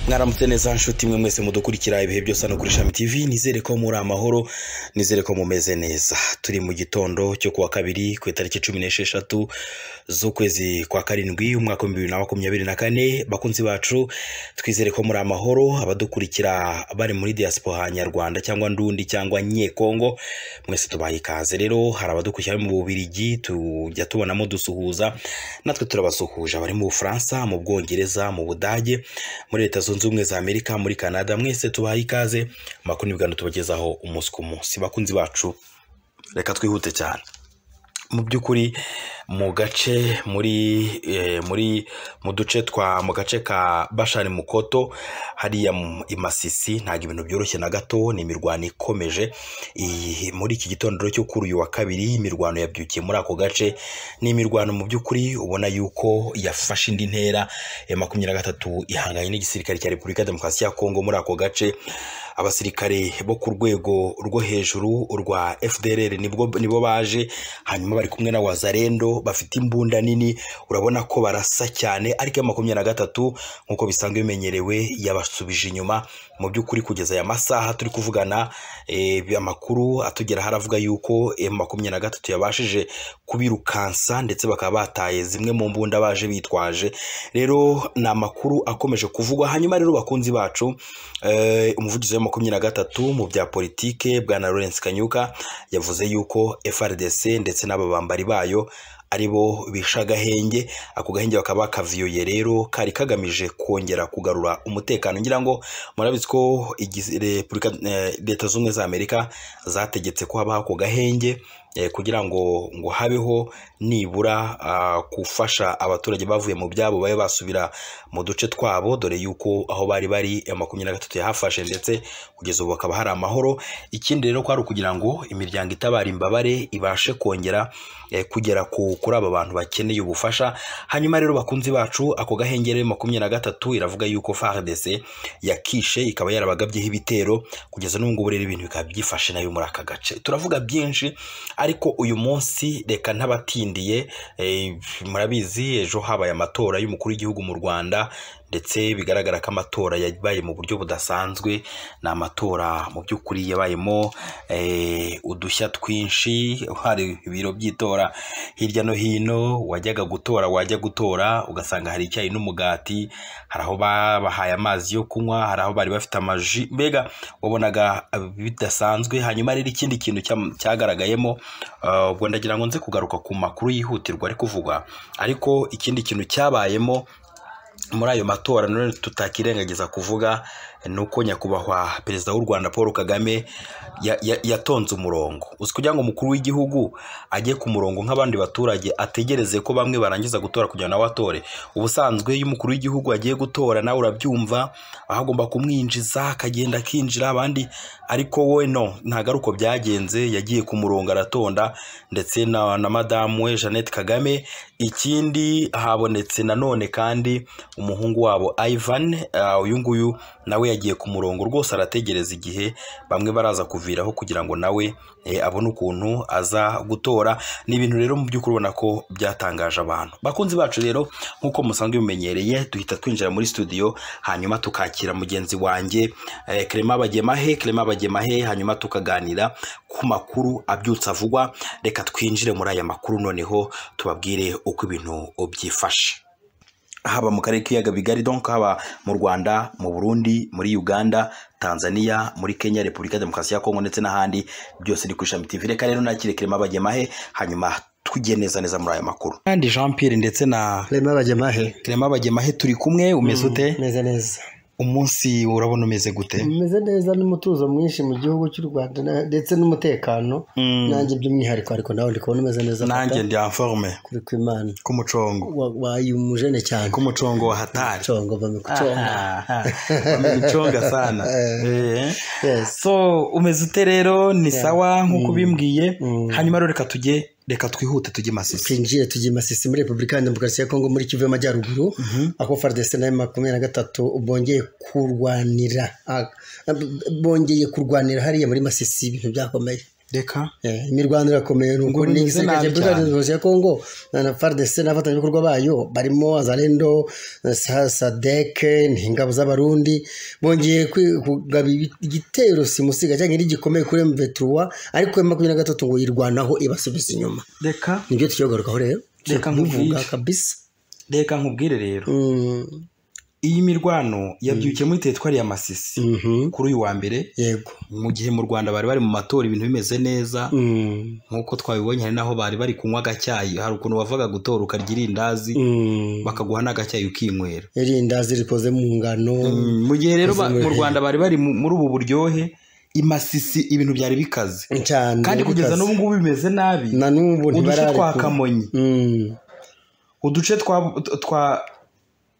mwaramutse neza nshuti mwe mwese mudukurikira ibihe byose hano kuri shami tv nizere ko muri amahoro nizere ko mumeze neza turi mu gitondo cyo kuwa kabiri ku itariki cumi n'esheshatu z'ukwezi kwa karindwi umwaka w'ibihumbi bibiri na makumyabiri na kane bakunzi bacu twizere ko muri amahoro abadukurikira bari muri diaspora nyarwanda cyangwa ndundi cyangwa nyekongo mwese tubaye ikaze rero hari abadukurikira bari mu bubirigi tujya tubonamo dusuhuza natwe turabasuhuje abari mu bufaransa mu bwongereza mu budage muri leta zunze ubumwe za amerika muri canada mwese tubaye ikaze amakuru n'ibiganiro tubagezaho umunsi ku munsi bakunzi bacu reka twihute cyane mu by'ukuri mu gace muri eh, muri mu duce twa mu gace ka bashari mukoto hariya mu- i masisi ntabwo ibintu byoroshye na gato ni imirwano ikomeje Iyi- muri iki gitondo rero cyo kuri uyu wa kabiri imirwano yabyukiye muri ako gace ni imirwano mu by'ukuri ubona yuko yafashe indi ntera ya makumyabiri na gatatu ihanganye n'igisirikare cya repubulika ya demokarasi ya kongo muri ako gace abasirikare bo ku rwego rwo hejuru urwa fdrr nibwo nibo baje hanyuma bari kumwe na wazarendo bafite imbunda nini urabona ko barasa cyane ariko iya makumyabiri na gatatu nk'uko bisanzwe bimenyerewe yabasubije inyuma mu by'ukuri kugeza aya masaha turi kuvugana eh, amakuru atugeraho aravuga yuko iya makumyabiri na gatatu yabashije kubirukansa ndetse bakaba bataye zimwe mu mbunda baje bitwaje rero ni amakuru akomeje kuvugwa hanyuma rero bakunzi bacu eh, umuvugizi wa makumyabiri na gatatu mu bya politike bwana lawrence kanyuka yavuze yuko frdc ndetse n'ababambari bayo ari bo bishe agahenge ako gahenge bakaba bakaviyoye rero kari kagamije kongera kugarura umutekano ngira ngo murabizi ko igiz- repubulika eh, leta zunze ubumwe za amerika zategetse ko habaho ako gahenge eh, kugira ngo ngo habeho nibura ah, gufasha abaturage bavuye mu byabo babe basubira mu duce twabo dore yuko aho bari bari eh, makumyabiri na gatatu yahafashe ndetse kugeza ubu hakaba hari amahoro ikindi rero ko ari ukugira ngo imiryango itabara imbabare ibashe kongera eh, kugera ku kuri aba bantu bakeneye ubufasha hanyuma rero bakunzi bacu ako gahengere makumyabiri na gatatu iravuga yuko FARDC yakishe ikaba yarabagabyeho ibitero kugeza n'ubu ngubu rero ibintu bikaba byifashe nayo muri aka gace turavuga byinshi ariko uyu munsi reka ntabatindiye eh, murabizi ejo habaye amatora y'umukuru w'igihugu mu rwanda ndetse bigaragara ko amatora yabaye mu buryo budasanzwe ni amatora mu by'ukuri yabayemo eh, udushya twinshi hari ibiro by'itora hirya no hino wajyaga gutora wajya gutora ugasanga hari icyayi n'umugati hari aho babahaye amazi yo kunywa hari aho bari bafite amaji mbega wabonaga bidasanzwe hanyuma rero ikindi kintu cya- cyagaragayemo eh, ubwo ndagira ngo nze kugaruka ku makuru yihutirwa ari kuvugwa ariko ikindi kintu cyabayemo muri ayo matora nanone tutakirengagiza kuvuga ni uko nyakubahwa perezida w'u rwanda paul kagame ya- ya- yatonze umurongo uzi kugira ngo umukuru w'igihugu ajye ku murongo nk'abandi baturage ategereze ko bamwe barangiza gutora kugira ngo nawe atore ubusanzwe iyo umukuru w'igihugu agiye gutora nawe urabyumva aho agomba kumwinjiza akagenda akinjira abandi ariko we no ntabwo ari uko byagenze yagiye ku murongo aratonda ndetse na, na madamu we jeannette kagame ikindi habonetse nanone kandi umuhungu wabo ivan eh, uyu nguyu nawe yagiye ku murongo rwose arategereza igihe bamwe baraza kuviraho kugira ngo nawe eh, abone ukuntu aza gutora ni ibintu rero mu by'ukuri ubona ko byatangaje abantu bakunzi bacu rero nk'uko musanzwe bimenyereye duhita twinjira muri studio hanyuma tukakira mugenzi wanjye eh, Clement Bagemahe Clement Bagemahe hanyuma tukaganira ku makuru abyutse avugwa reka twinjire muri aya makuru noneho tubabwire uko ibintu byifashe haba mu karere k'ibiyaga bigari donc haba mu rwanda mu burundi muri uganda tanzania muri kenya repubulika ya demokarasi ya kongo ndetse n'ahandi byose ni ku ishami tv reka rero nakire kirema bagemahe hanyuma tujye neza neza muri aya makuru kandi jean pierre ndetse na Clement Bagemahe. kirema bagemahe turi kumwe umeze ute Meze neza. umunsi urabona umeze gute Meze neza n'umutuzo mwinshi mu gihugu cy'u Rwanda na- ndetse n'umutekano. Mm. Nanjye by'umwihariko ariko nawe ndi kubona umeze neza. nanjye papa. ndi informe Kuri kw'Imana. ku mucongo Wa- Wayi umujene cyane. ku mucongo wa hatari Congo bame kuconga. wamenicunga sana Eh. Yes. so umeze ute rero ni sawa nk'uko ubimbwiye Mm. hanyuma rero reka tujye reka twihute tujye masisi twinjiye tugiye masisi muri repubulika ya demokarasi ya kongo muri kivu y'amajyaruguru aho fardese na makumyabiri na gatatu bongeye kurwanira ah, bongeye kurwanira hariya muri masisi ibintu byakomeye reka Eh, imirwano irakomeye ni Ngo ukuri bimeze n'igisirikare nabi cya Repubulika cyane. Demokarasi ya Kongo na FARDC n'abafatanyabikorwa bayo barimo Azalendo Sa- Sadek n'ingabo z'Abarundi bongeye kwi- kugaba ibi- igitero simusiga cyangwa ikindi gikomeye kuri M23 ariko M23 ngo yirwanaho ibasubiza inyuma reka nibyo tugiye kugarukaho rero Reka nkubwire. Tuvuga kabisa reka nkubwire rero Mm, iyi mirwano yabyukiye muri teritwari ya masisi mhm, kuri uyu wa mbere yego mu gihe mu rwanda bari bari mu matora ibintu bimeze neza Mm, nk'uko twabibonye hari n'aho bari bari kunywa agacyayi hari ukuntu bavaga gutora ukarya irindazi mm. bakaguha n'agacyayi ukinywera irindazi rikoze mu ngano Mm, mu gihe rero ba- Ubuzima mu buryohe. rwanda bari bari mu- muri ubu buryohe imasisi ibintu byari bikaze cyane kandi kugeza bikaze. n'ubu ngubu bimeze nabi na n'ubu uduce twa ntibararekura kamonyi Mm, uduce twa twa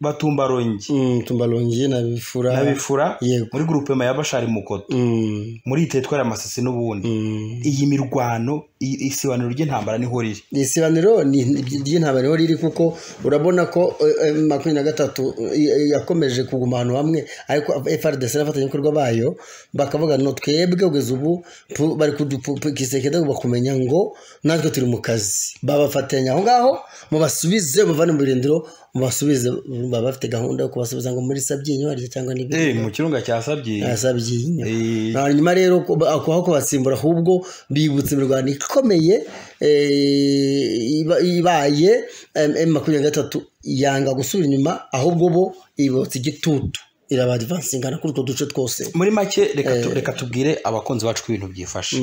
batumbarongi mm, tumbalongi na na bifura bifura yego. muri gurupema ya bashari mukoto Mm, muri iyi teritwari ya masisi n'ubundi mm. iyi mirwano i- isibaniro ry'intambara niho riri isibaniro ni- ni- ry'intambara niho riri kuko urabona ko eh, eh, makumyabiri na gatatu eh, eh, yakomeje kuguma ahantu hamwe ariko frdc n'abafatanyabikorwa bayo bakavuga no twebwe kugeza ubu pu- bari kudukisekeda bakumenya ngo natwe turi mu kazi babafatanya aho ngaho mubasubize muvane mu birindiro mubasubize baba bafite gahunda yo kubasubiza ngo muri sabyinyo harya cyangwa Eh, n'ibindi mu kirunga cya sabyiye yasabye inyo Eh, hanyuma rero ko- ba- ako aho kubasimbura ahubwo bibutse imirwano ikomeye eh, iba- ibaye em makumyabiri na gatatu yanga gusubira inyuma ahubwo bo ibotsa igitutu irabadivansingana kuri utwo duce twose muri make reka tu- reka tubwire abakunzi bacu ko ibintu byifashe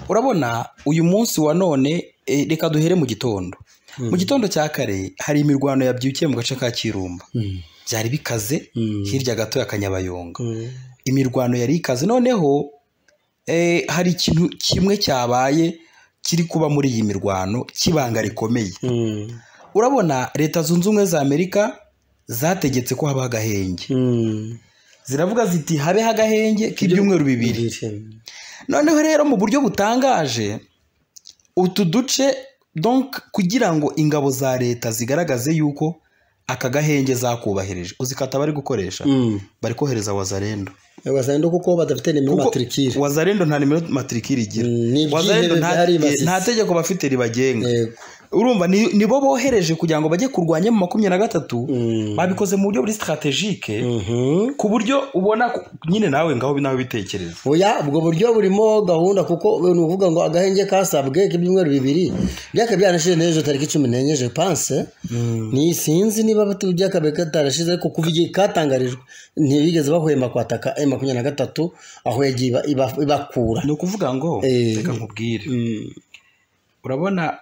urabona uyu munsi wa none eh, reka duhere mu gitondo mu gitondo cya kare hari imirwano yabyukiye mu gace ka kirumba byari bikaze hirya gato ya kanyabayonga imirwano yari ikaze noneho eh, hari ikintu kimwe cyabaye kiri kuba muri iyi mirwano cy'ibanga rikomeye urabona leta zunze ubumwe za amerika zategetse ko habaho agahenge ziravuga ziti habeho agahenge k'ibyumweru bibiri noneho rero mu buryo butangaje utu duce donc kugira ngo ingabo za leta zigaragaze yuko aka gahenge zakubahirije uzikata bari gukoresha bari kohereza wazarendo basanga kuko badafite nimero Kuko matrikire wazarendo nta nimero matrikiri igira Mm, ni wazarendo ibyihebe nta, byari basize. nta tegeko bafite ribagenga Yego. urumva ni, ni bo bohereje kugira ngo bajye kurwanya mu makumyabiri na gatatu Mm. babikoze mu buryo buri strategike Mhm. ku buryo ubona ku- nyine nawe ngaho nawe bitekereza Oya ubwo buryo burimo gahunda kuko ni ukuvuga ngo agahenge kasabwe k'ibyumweru bibiri byaka byanashize n'ejo tariki cumi n'enye je pense ni sinzi niba batu- byakabaye katarashize ariko kuva igihe katangarijwe ntibigeze bahwema kwataka M makumyabiri na gatatu aho yagiye iba- iba- ibakura ni ukuvuga ngo Eh. reka nkubwire Mm, urabona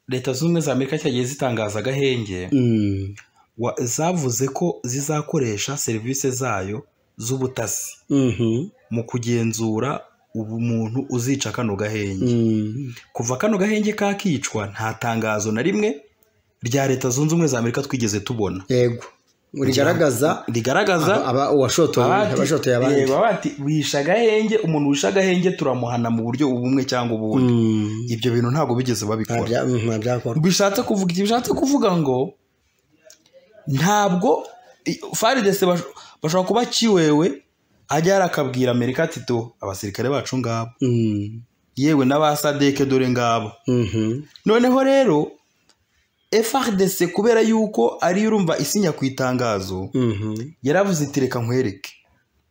leta zunze ubumwe za amerika cyagiye zitangaza agahenge mm, wa- zavuze ko zizakoresha serivisi zayo z'ubutasi mhm, mu kugenzura ubumuntu uzica kano gahenge mm, kuva kano gahenge kakicwa nta tangazo na rimwe rya leta zunze ubumwe za amerika twigeze tubona yego rigaragaza rigaragaza aba- uwashotoye abashotoye abandi reba bati wishe agahenge umuntu wishe agahenge turamuhana mu buryo ubumwe cyangwa ubundi Mm, ibyo bintu ntabwo bigeze nta babikora bya- mm, nta byakorwa bishatse kuvuga ibyo bishatse kuvuga ngo ntabwo i- faridese bash- bashobora kuba kiwewe ajya arakabwira amerika ati do abasirikare bacu ngabo Mm, yewe n'abasadeke dore ngabo mhm, noneho rero frdc kubera yuko ariyo urumva isinya ku itangazo mhm. yaravuze iti reka nkwereke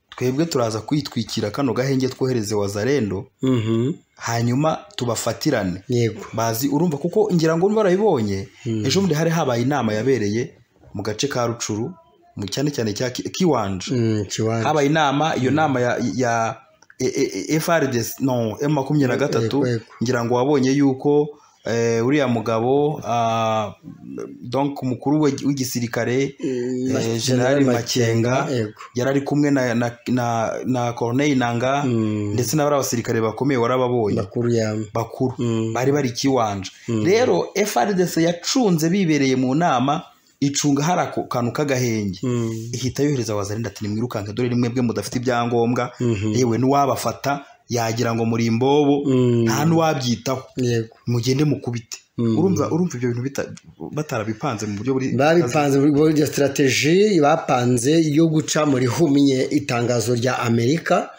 twebwe turaza kwitwikira kano gahenge twohereze wazarendo Mhm. hanyuma tubafatirane yego bazi urumva kuko ngira ngo barabibonye ejo bundi hari habaye inama yabereye mu gace ka rucuru mu cyane cyane cya Ki- kiwanja Mm, kiwanja habaye inama iyo nama ya, ya e- e- e- FRDC no M makumyabiri na gatatu Yego, yego. ngira ngo wabonye yuko eh, uriya mugabo ah, donc umukuru we- w'igisirikare Mm, eh, Gen- General Gen- Makenga yego yari ari kumwe na, na, na, na Corneille Nanga Mm, ndetse n'abari abasirikare bakomeye warababonye makuru yawe bakuru Mm. bari bari kiwanja rero frdc yacunze bibereye mu nama icunga hari ako kantu k'agahenge Mm, ihita yohereza wazarinda ati nimwirukanke dore ni mwebwe mudafite ibyangombwa mhm. yewe n'uwabafata yagira ngo muri imbobo Mm, nta n'uwabyitaho yego mugende mukubite Mm. urumva urumva ibyo bintu bita- batarabipanze mu buryo buri babipanze muri buryo strategy bapanze yo guca muri humye itangazo rya amerika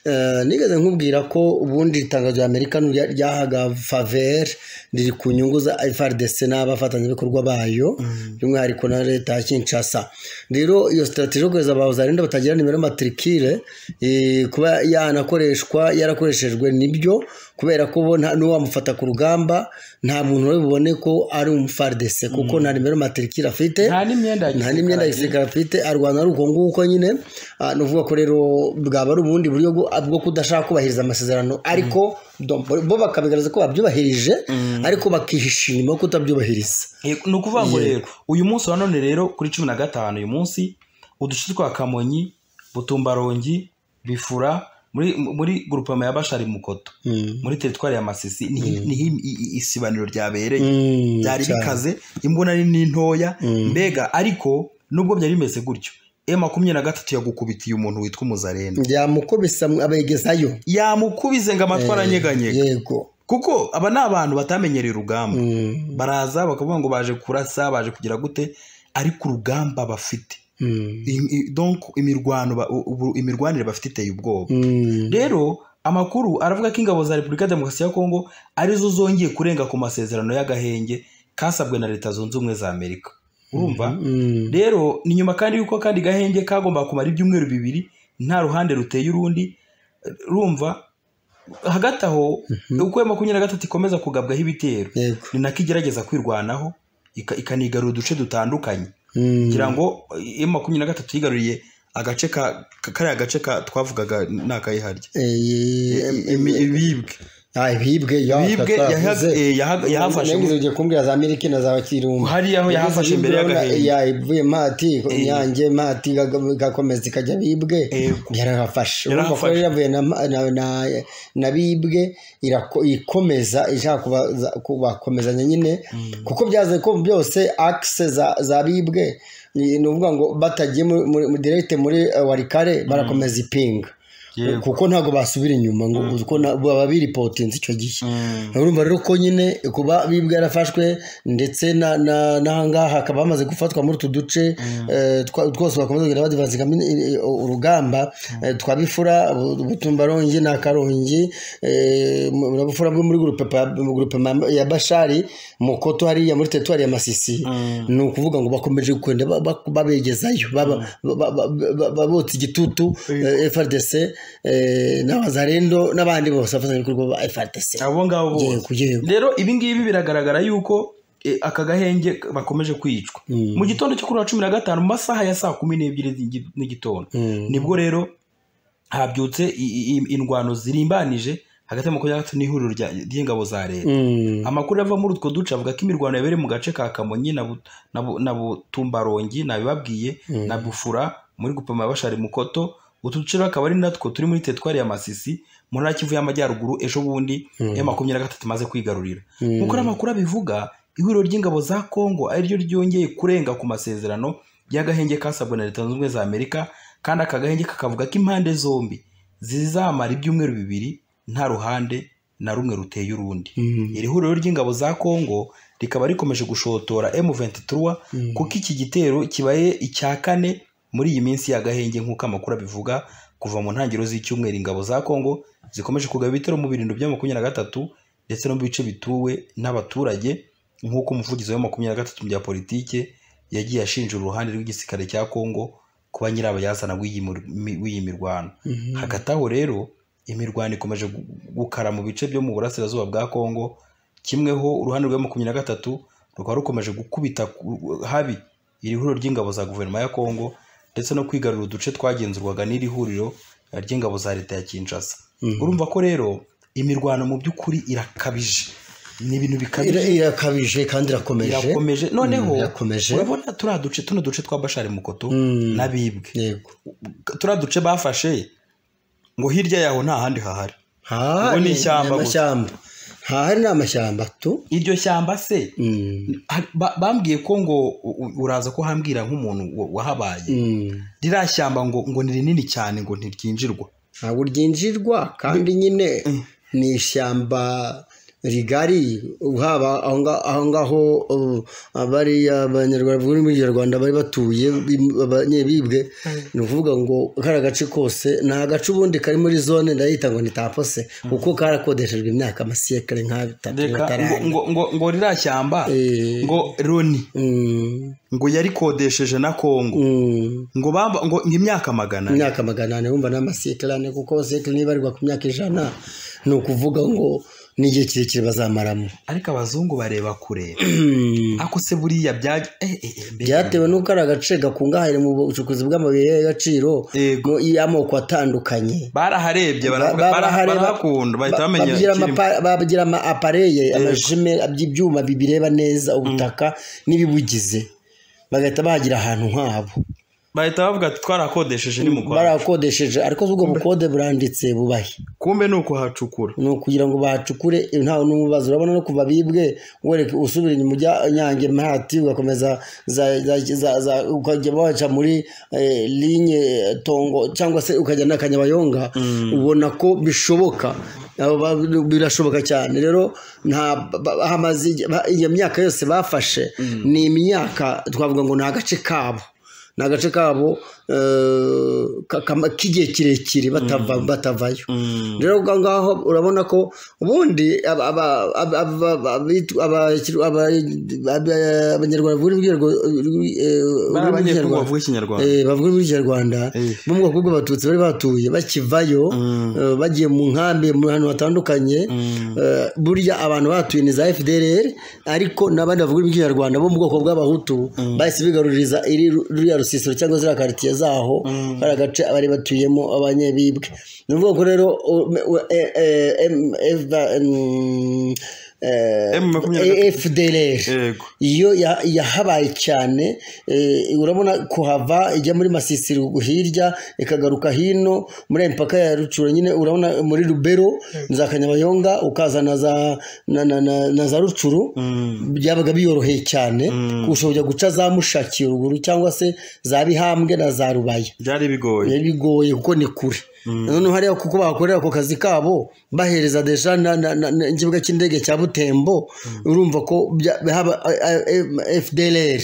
Eh, nigeze nkubwira ko ubundi itangazo rya amerika n'irya- ryahaga faveri riri ku nyungu za FRDC n'abafatanyabikorwa bayo by'umwihariko na leta ya kinshasa rero iyo sitarateji yo kohereza abazarinda batagira nimero matirikire eh, kuba yanakoreshwa yarakoreshejwe nibyo kubera ko bo nta- n'uwamufata ku rugamba nta muntu wari bubone ko ari umufardc kuko nta nimero matirikire afite nta n'imyenda ya nta n'imyenda ya gisirikare afite arwana ari uko nguko nyine Ah, ni ukuvuga ko rero bwaba ari ubundi buryo bwo- bwo kudashaka kubahiriza amasezerano ariko dom- bo bakabigaragaza ko babyubahirije ariko bakihisha inyuma yo kutabyubahiriza Yego, ni ukuvuga ngo rero uyu munsi wa none rero kuri cumi na gatanu uyu munsi uduce twa kamonyi butumbarongi bifura muri muri gurupama ya bashari mukoto muri teritwari ya masisi niho niho i- i- isibaniro ryabereye Mm, byari cyane. bikaze imbona ni ni ntoya mbega ariko nubwo byari bimeze gutyo e makumyabiri na gatatu yagukubitiye umuntu witwa umuzarenda byamukubisa mw- abegezayo yamukubize ngo amatwi aranyeganyega yego kuko aba ni abantu batamenyereye urugamba Mm, baraza bakavuga ngo baje kurasa baje kugira gute ariko urugamba bafite mm, I- i- donc imirwano ba- u- ubu- imirwanire bafite iteye ubwoba mm, rero amakuru aravuga ko ingabo za repubulika ya demokarasi ya kongo arizo zongeye kurenga ku masezerano y'agahenge kasabwe na leta zunze ubumwe za amerika urumva mm. rero ni nyuma kandi yuko kandi gahenge kagomba kumara ibyumweru bibiri nta ruhande ruteye urundi rumva hagati aho uko ya makumyabiri na gatatu ikomeza kugabwaho ibitero yego ni nako igerageza kwirwanaho ika- ikanigarura uduce dutandukanye Mm, kugira ngo iyo makumyabiri na gatatu yigaruriye agace ka ka- kariya gace ka twavugaga ni akayiharya eh, Imi- ibibwe ah, bibwe ya bibwe twavuze. yaha- eh, yaha- yahafashe Nagize ugiye kumbwira za miliki na za kirumba hariya aho yahafashe imbere y'agahenge yavuye mati inyange mati gaga- gakomeza ikajya bibwe Yego. yarafashe urumva ko Yarahafashe. yavuye na, na, na, na bibwe irako- ikomeza ishaka kubaza- kubakomezanya nyine kuko byaze ko byose akise za, za bibwe ni ni ukuvuga ngo batagiye muri, muri, muri direkite muri eh, warikare barakomeza ipinga Yego. kuko ntabwo basubira inyuma ngo kuko na- baba biripotinze icyo gihe urumva rero ko nyine kuba bibwe yarafashwe ndetse na- na- n'ahangaha hakaba hamaze gufatwa muri utu duce eh, twa- twose bakomeza kugenda badivanzingamo urugamba eh, twa bifura Bu- butumbarongi na karongi eh, mu- na bufura bwo muri gurupe pa- mu gurupe ma- ya bashari mukoto hariya muri teritwari ya masisi ni ukuvuga ngo bakomeje kwenda ba- ba- babegezayo baba- ba- ba- ba- babotsa igitutu eh, FRDC eh, n'abazarendo n'abandi bose abafatanyabikorwa ba FRDC abo ngabo bose yego yego rero ibi ngibi biragaragara yuko eh, aka gahenge bakomeje kwicwa mu gitondo cyo kuri wa cumi na gatanu mu masaha ya saa kumi n'ebyiri z'igi- n'igitondo nibwo rero habyutse i- i- indwano zirimbanije hagati ya makumyabiri na gatatu n'ihuriro rya- ry'ingabo za leta Mm, amakuru ava muri utwo duce avuga ko imirwano yabereye mu gace ka kamonyi na Bu- na Bu- na butumbarongi nabibabwiye na bufura muri gupima bashari mukoto utu duce rero akaba ari natwo turi muri teritwari ya masisi mu ntara kivu y'amajyaruguru ejo bundi ya makumyabiri na gatatu imaze kwigarurira nk'uko ari amakuru abivuga ihuriro ry'ingabo za kongo ariryo ryongeye kurenga ku masezerano y'agahenge kasabwe na leta zunze ubumwe za amerika kandi aka gahenge kakavuga ko impande zombi zizamara ibyumweru bibiri nta ruhande na rumwe ruteye urundi iri huriro ry'ingabo za kongo rikaba rikomeje gushotora M23 kuko iki gitero kibaye icya kane muri iyi minsi y'agahenge nk'uko amakuru abivuga kuva mu ntangiriro z'icyumweru ingabo za kongo zikomeje kugaba ibitero mu birindwi bya makumyabiri na gatatu ndetse no mu bice bituwe n'abaturage nk'uko umuvugizi wa makumyabiri na gatatu mu bya politike yagiye ashinja uruhande rw'igisirikare cya kongo kuba nyirabayazana w'iyi mir- mi- w'iyi mirwano hagati aho rero imirwano ikomeje gu- gukara mu bice byo mu burasirazuba bwa kongo kimweho uruhande rwa makumyabiri na gatatu rukaba rukomeje gukubita ku- habi iri huriro ry'ingabo za guverinoma ya kongo ndetse no kwigarura uduce twagenzurwaga n'iri huriro ry'ingabo za leta ya kinshasa urumva ko rero imirwano mu by'ukuri irakabije ni ibintu bikabije ira- irakabije kandi irakomeje irakomeje noneho Mm, irakomeje. urabona turiya duce tuno duce twa bashari mukoto n'abibwe yego turiya duce bafashe ngo hirya yaho nta handi hahari Ha, Ubu ni ni ishyamba gusa. amashyamba hahari ni amashyamba tu iryo shyamba se Mm, ha- ba- bambwiye ko ngo u- u- uraza ko hambwira nk'umuntu wa- wahabaye mm. ririya shyamba ngo ngo ni rinini cyane ngo ntiryinjirwa ntabwo ryinjirwa kandi nyine ni ishyamba rigari haba aho nga- aho ngaho ubu, abariya abanyarwanda bavuga ururimi rw'ikinyarwanda bari batuye bim- abanyebibwe ni ukuvuga ngo kari agace kose ni agace ubundi kari muri zone ndayita ngo ni tapose kuko karakodeshejwe imyaka amasiyekare nka bitatu reka ngo- bitarane ngo ngo ngo ririya shyamba Eh. ngo loni Mm, ngo yarikodesheje na kongo mm. ngo bamba ngo imyaka magana ane imyaka magana ane wumva n'amasekere ane kuko sekere niba arirwa ku myaka ijana ni ukuvuga ngo n'igihe kirekire bazamaramo ariko abazungu bareba kure ako se buriya bya eh, eh, eh, mbega. byatewe n'uko ari agace gakungahaye mu bucukuzi bw'amabuye y'agaciro Yego. mu- y'amoko atandukanye baraharebye baravuga Ba- bara- barahareba- barahakunda bahita bamenya bagira ama ikirimo. pa- bagira ama apareye amajime by'ibyuma bibireba neza ubutaka n'ibibugize bagahita bahagira ahantu nk'abo bahita bavuga ati twarakodesheje ni mu rwanda barakodesheje ariko ubwo bukode buranditse bubahe kumbe ni ukuhacukura ni ukugira ngo bahacukure ntawe n'umubazo urabona no kuva bibwe wereke usubira inyuma ujya nyange mahati ugakomeza za- za- za- za- ukajya waca muri eh, linye eh, tongo cyangwa se ukajya na kanyabayonga ubona ko bishoboka Abo ba- birashoboka cyane rero nta ba- ba- hamaze igihe- ba- iyo myaka yose bafashe ni imyaka twavuga ngo ni agace kabo ni agace kabo eh, ka- kama- k'igihe kirekire batava- batavayo rero ubwo ngaho urabona ko ubundi aba- aba- aba- aba- aba- abitu- aba- aba- aba- abanyarwanda bavuga ururimi rw'Ikinyarwa- eh, bari ururimi abanyekongo rw'Ikinyarwanda bavuga ikinyarwanda Eh, bavuga muri kinyarwanda Eh. bo mu bwoko bw'abatutsi bari batuye bakivayo eh, bagiye mu nkambi mu hantu hatandukanye eh, burya abantu batuye ni za fdrr ariko n'abandi bavuga ururimi rw'ikinyarwanda bo mu bwoko bw'abahutu bahise bigaruririza iri ruriya rusisiro cyangwa ziriya karitsiye zaho kariya gace bari batuyemo abanyebibwe ni ukuvuga ko rero u- u- eh, eh, em- eva- em, eh, M makumyabiri na fdrr yego iyo ya- yahabaye cyane eh, urabona kuhava ijya muri masisiro hirya ikagaruka hino muri ayo mipaka ya rucuro nyine urabona muri rubero za kanyabayonga ukaza na za na, na, na, na za rucuru byabaga biyoroheye cyane ushobora guca za mushakiye ruguru cyangwa se za bihambwe na za rubaya byari bigoye biba bigoye kuko ni kure noneho hariya kuko bahakorera ako kazi kabo bahereza deja na- na- na- na- ikibuga cy'indege cya butembo urumva ko bya- haba fdr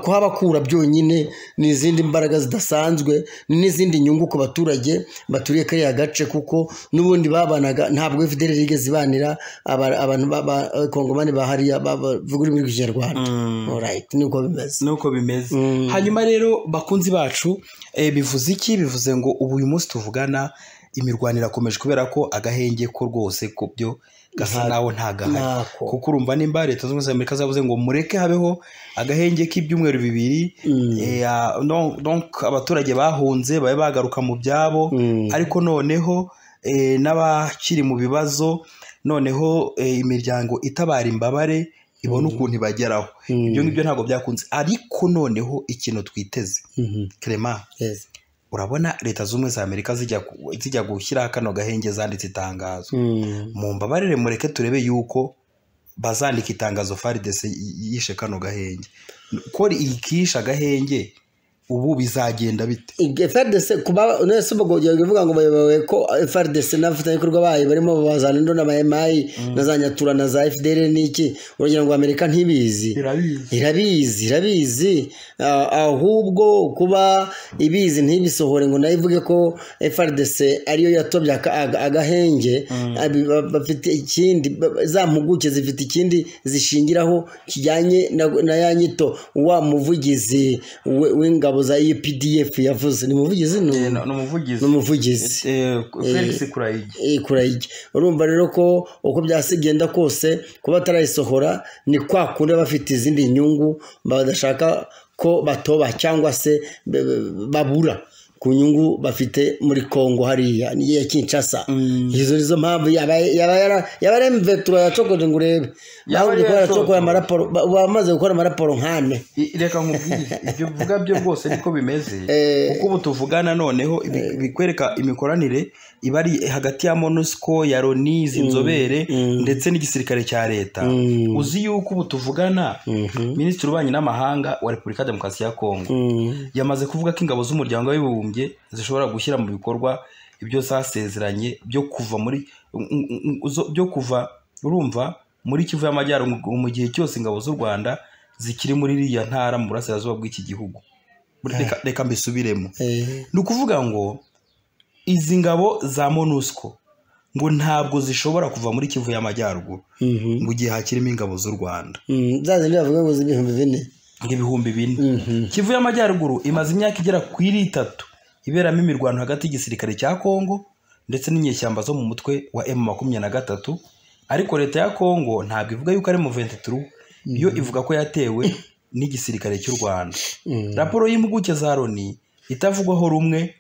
kuhabakura byonyine ni izindi mbaraga zidasanzwe ni n'izindi nyungu ku baturage baturiye kariya gace kuko n'ubundi babanaga ntabwo fdr yigeze ibanira aba- abantu b'abakongomani bahariya bavuga ururimi rw'ikinyarwanda Alright, niko bimeze nuko bimeze hanyuma rero bakunzi bacu eh, bivuze iki bivuze ngo ubu uyu munsi tuvugana imirwanire irakomeje kubera ko agahenge ko rwose ku byo gasa naho ntagahari ntako. kuko urumva nimba leta zunze ubumwe za amerika zavuze ngo mureke habeho agahenge k'ibyumweru bibiri eh, ah, non- donc abaturage bahunze babe bagaruka mu byabo ariko noneho eh, n'abakiri mu bibazo noneho eh, imiryango itabara imbabare ibona ukuntu ibageraho ibyo ngibyo ntabwo byakunze ariko noneho ikintu twiteze Mhm. Clement Yes. urabona leta z'ubumwe za amerika zijya ku- zijya gushyiraho kano gahenge zanditse itangazo Mm. mu mbabarire mureke turebe yuko bazandika itangazo faridese yishe kano gahenge ko ikishe agahenge ubu bizagenda bite FRDC kuba nese ubwo ugiye kuvuga ngo bayobowe ko FRDC n'abafatanyabikorwa bayo barimo babazana indo na MI na za Nyatura na za FDL n'iki urugero ngo Amerika ntibizi birabizi irabizi irabizi Ah, ahubwo kuba ibizi ntibisohore ngo nayo ivuge ko FRDC ariyo yatobye aka- aga- agahenge Abi- ba- bafite ikindi ba- za mpuguke zifite ikindi zishingiraho kijyanye na, na ya nyito wa muvugizi we- w'ingabo za UPDF yavuze ni muvugizi no ni umuvugizi ni umuvugizi Eh, felix kurayigi kurayijya urumva rero ko uko byasigenda kose kuba batarayisohora ni kwa kundi baba bafite izindi nyungu badashaka ko batoba cyangwa se be- be- babura ku nyungu bafite muri congo hariya niyo ya kinshasa izo nizo mpamvu yaba yaba yara- yaba ari imvetura yacokoje ngo urebe Yaba bahombye kuba yaracokoje. yaracokora amaraporo ba- bamaze gukora amaraporo nkane I- reka nkubwire ibyo uvuga byo bwose niko bimeze Eh. kuko ubu tuvugana noneho ibi- bikwereka imikoranire iba ari hagati ya monusco ya loni izi nzobere ndetse n'igisirikare cya leta uzi yuko ubu tuvugana minisitiri ubanye n'amahanga wa repubulika ya demokarasi ya kongo yamaze kuvuga ko ingabo z'umuryango w'abibumbye zishobora gushyira mu bikorwa ibyo zasezeranye byo kuva muri byo kuva urumva muri kivu y'amajyaruguru mu gihe cyose ingabo z'u rwanda zikiri muri iriya ntara mu burasirazuba bw'iki gihugu Reka- reka mbisubiremo Eh, ni ukuvuga ngo izi ngabo za monusco ngo ntabwo zishobora kuva muri kivu y'amajyaruguru mhm. mu gihe hakirimo ingabo z'u rwanda Mm, za zindi bavuga ngo z'ibihumbi bine nk'ibihumbi bine kivu y'amajyaruguru imaze imyaka igera ku iri itatu iberamo imirwano hagati y'igisirikare cya kongo ndetse n'inyeshyamba zo mu mutwe wa emu makumyabiri na gatatu ariko leta ya kongo ntabwo ivuga yuko ari mu ventituru yo ivuga ko yatewe n'igisirikare cy'u rwanda Mm. raporo y'impuguke za loni itavugwaho rumwe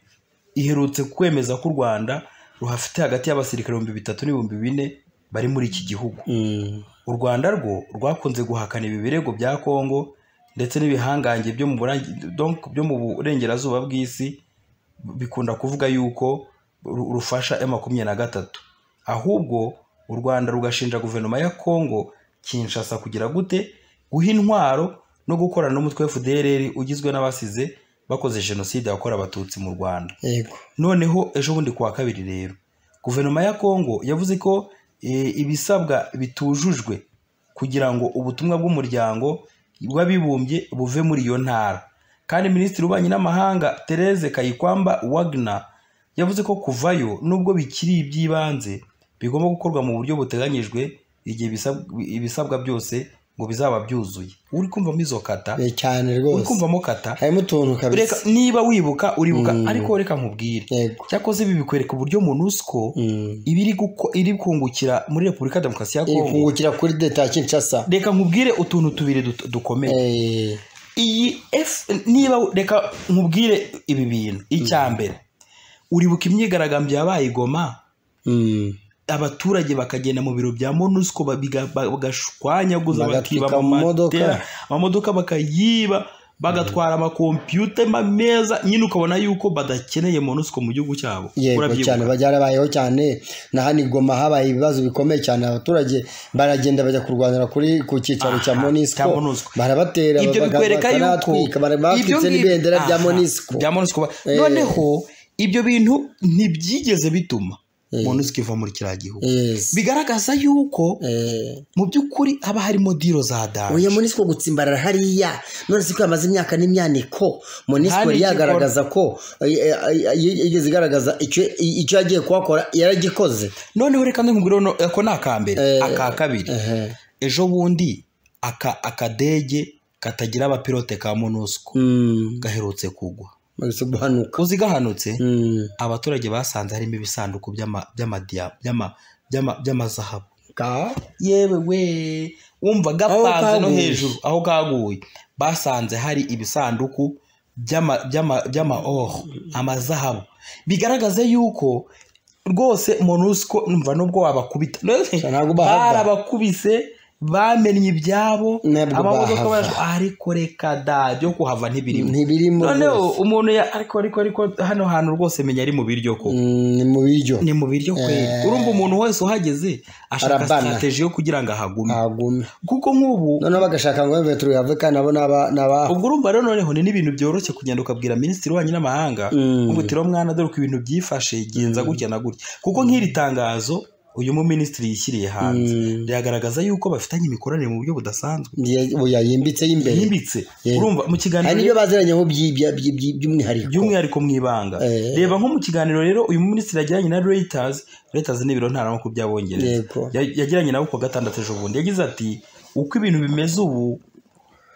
iherutse kwemeza ko u rwanda ruhafite hagati y'abasirikare ibihumbi bitatu n'ibihumbi bine bari muri iki gihugu Mm. u rwanda rwo rwakunze guhakana ibi birego bya kongo ndetse n'ibihangange byo mu burangi- donc byo mu burengerazuba bw'isi bikunda kuvuga yuko ru- rufasha M makumyabiri na gatatu ahubwo u rwanda rugashinja guverinoma ya kongo kinshasa kugira gute guha intwaro no gukorana n'umutwe wa fdrr ugizwe n'abasize bakoze jenoside yakorewe abatutsi mu rwanda yego noneho ejo bundi ku wa kabiri rero guverinoma ya kongo yavuze ko eh, ibisabwa bitujujwe kugira ngo ubutumwa bw'umuryango w'abibumbye buve muri iyo ntara kandi minisitiri w'ububanyi n'amahanga therese kayikwamba wagner yavuze ko kuvayo nubwo bikiri iby'ibanze bigomba gukorwa mu buryo buteganyijwe igihe ibisab- ibisabwa byose ngo bizaba byuzuye uri kumva muri izo kata Eh, cyane uri rwose kumvamo kata harimo utuntu reka kabisa niba wibuka uribuka Mm. ariko reka nkubwire yego cyakoze ibi bikwereka uburyo monusco Mm. iba iri guko- iri kungukira muri repubulika ya demokarasi ya iri kongo kungukira kuri deta ya kinshasa reka nkubwire utuntu tubiri dut- dukomeye Eh, iyi F- niba reka nkubwire ibi bintu icya mbere uribuka imyigaragambyo yabaye i goma mm. abaturage bakagenda mu biro bya monusco babiga- ba- bagashwanyaguza Bagatwika bakiba amamodoka amamodoka. amamodoka bakayiba bagatwara amakompiyuta ma- meza nyine ukabona yuko badakeneye monusco mu gihugu cyabo yego Urabyibuka? cyane byarabayeho cyane na hano i goma habaye ibibazo bikomeye cyane abaturage baragenda bajya kurwanira kuri ku cyicaro cya Aha, monisco cya MONUSCO. barabatera ibyo baga- bikwereka yuko bakanatwika, bara- batwitse ibyo ngibyo- n'ibendera rya aha, monisco bya MONUSCO. Eh. noneho ibyo bintu ntibyigeze bituma Eh. monusco iva muri kiriya gihugu Yes. bigaragaza yuko Eh. mu by'ukuri haba harimo diro za danje oya monisco gutsimbarara hariya none siko yamaze imyaka n'imyaniko monisco Kandi yari yagaragaza ko eh, eh, eh, yigeze igaragaza icyo icyo yagiye kuhakora yaragikoze noneho reka nkubwire no- ako ni aka mbere Eh. aka kabiri Ehe. ejo bundi aka akadege katagira abapilote ka monusco Mm. gaherutse kugwa Maze guhanuka uzi gahanutse Mm. abaturage basanze harimo ibisanduku by'ama- by'amadiya- by'ama- by'ama- by'amazahabu Ka- yewe we wumva gapanze no kaguye. hejuru aho kaguye basanze hari ibisanduku by'ama- by'ama- by'amaoro amazahabu bigaragaze yuko rwose monusco numva nubwo wabakubita ntabwo bahava. barabakubise bamennye ibyabo Ntabwo amamodoka bahava. baje- ariko reka da byo kuhava ntibirimo ntibirimo noneho rwose. umuntu ya- ariko ariko ariko hano hantu rwose menya ari mu biryo ko Mm, ni mu biryo ni mu biryo kweli urumva umuntu wese uhageze ashaka Arabana. sitarateji yo kugira ngo ahagume ntagume kuko nk'ubu noneho bagashaka ngo bebe turihave kandi nabo naba naba ubwo urumva rero noneho ni n'ibintu byoroshye kugenda ukabwira minisitiri wanyu n'amahanga Mm. nk'ubutiro mwana dore ko ibintu byifashe genza gutya na gutya kuko nk'iri tangazo uyu muminisitiri yishyiriye hanze Mm. riragaragaza yuko bafitanye imikoranire mu buryo budasanzwe Ye- oya, yimbitse y'imbere yimbitse Yego. urumva mu hari kiganiro n'ibyo baziranyeho by'i- bya- by'i- by'i- by'umwihariko by'umwihariko mu ibanga Eh. reba nko mu kiganiro rero uyu muminisitiri yagiranye na reuters reuters ni ibiro ntaramakuru by'abongereza Yego. Ya- yagiranye nabo ku wa gatandatu ejo bundi yagize ati uko ibintu bimeze ubu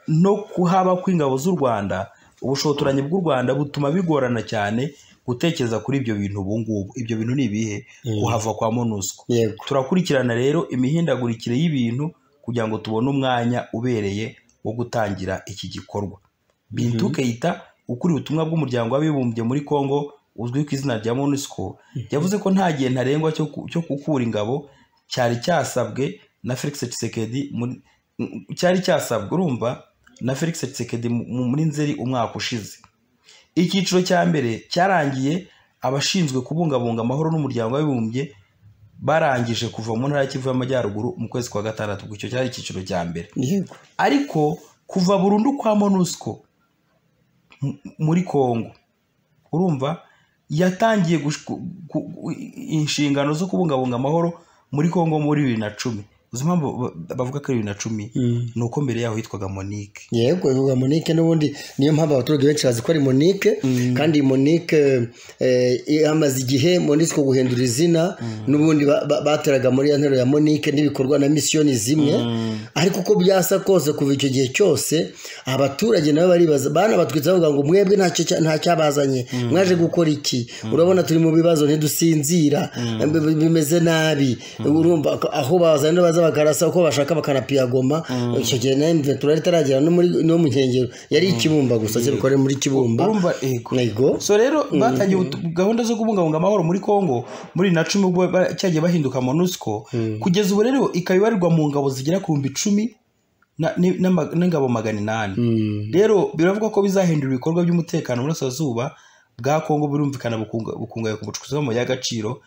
no kuhaba kw'ingabo z'u rwanda ubushotoranyi bw'u rwanda butuma bigorana cyane gutekereza kuri ibyo bintu ubu ngubu ibyo bintu ni ibihe kuhava kwa monusco yego turakurikirana rero imihindagurikire y'ibintu kugira ngo tubone umwanya ubereye wo gutangira iki gikorwa bintu keita ukuriye ubutumwa bw'umuryango w'abibumbye muri congo uzwi ku izina rya monusco yavuze ko nta gihe ntarengwa cyo ku- cyo gukura ingabo cyari cyasabwe na felix tshisekedi muri cyari cyasabwe urumva na felix tshisekedi mu- mu- muri nzeri umwaka ushize icyiciro cya mbere cyarangiye abashinzwe kubungabunga amahoro n'umuryango w'abibumbye barangije kuva mu ntara ya kivu y'amajyaruguru mu kwezi kwa gatandatu ubwo icyo cyari icyiciro cya mbere yego ariko kuva burundu kwa monusco m- muri congo urumva yatangiye gush- gu- gu- inshingano zo kubungabunga amahoro muri congo muri bibiri na cumi uzi impamvu ba- bavuga ko ari bibiri na cumi ni uko mbere yaho hitwaga monique yego bivuga monike n'ubundi niyo mpamvu abaturage benshi bazi ko ari monike kandi iyi monike eh, yamaze igihe monike guhindura izina n'ubundi ba- ba- bateraga muri ya nteruro ya monike n'ibikorwa na misiyoni zimwe ariko uko byasa kose kuva icyo gihe cyose abaturage nabo baribaza banabatwitse bavuga ngo mwebwe ntacyo cya- nta cyabazanye mwaje gukora iki urabona turi mu bibazo ntidusinzira bi- bi- bimeze nabi urumva ko aho bazana baza bakarasa uko bashaka bakanapiyagoma icyo gihe na mve turari itaragera no muri no mu nkengero yari ikibumba gusa cyari bikore muri kibumba urumva yego yego so rero batangiye utu- gahunda zo kubungabunga amahoro muri congo muri bibiri na cumi ubwo ba- cyagiye bahinduka monusco kugeza ubu rero ikaba ibarirwa mu ngabo zigera ku bihumbi icumi na- ni- n'ama- n'ingabo magana inani rero biravuga ko bizahindura ibikorwa by'umutekano mu burasirazuba bwa congo birumvikana bukunga- bukungahaye ku bucukuzi bw'amabuye y'agaciro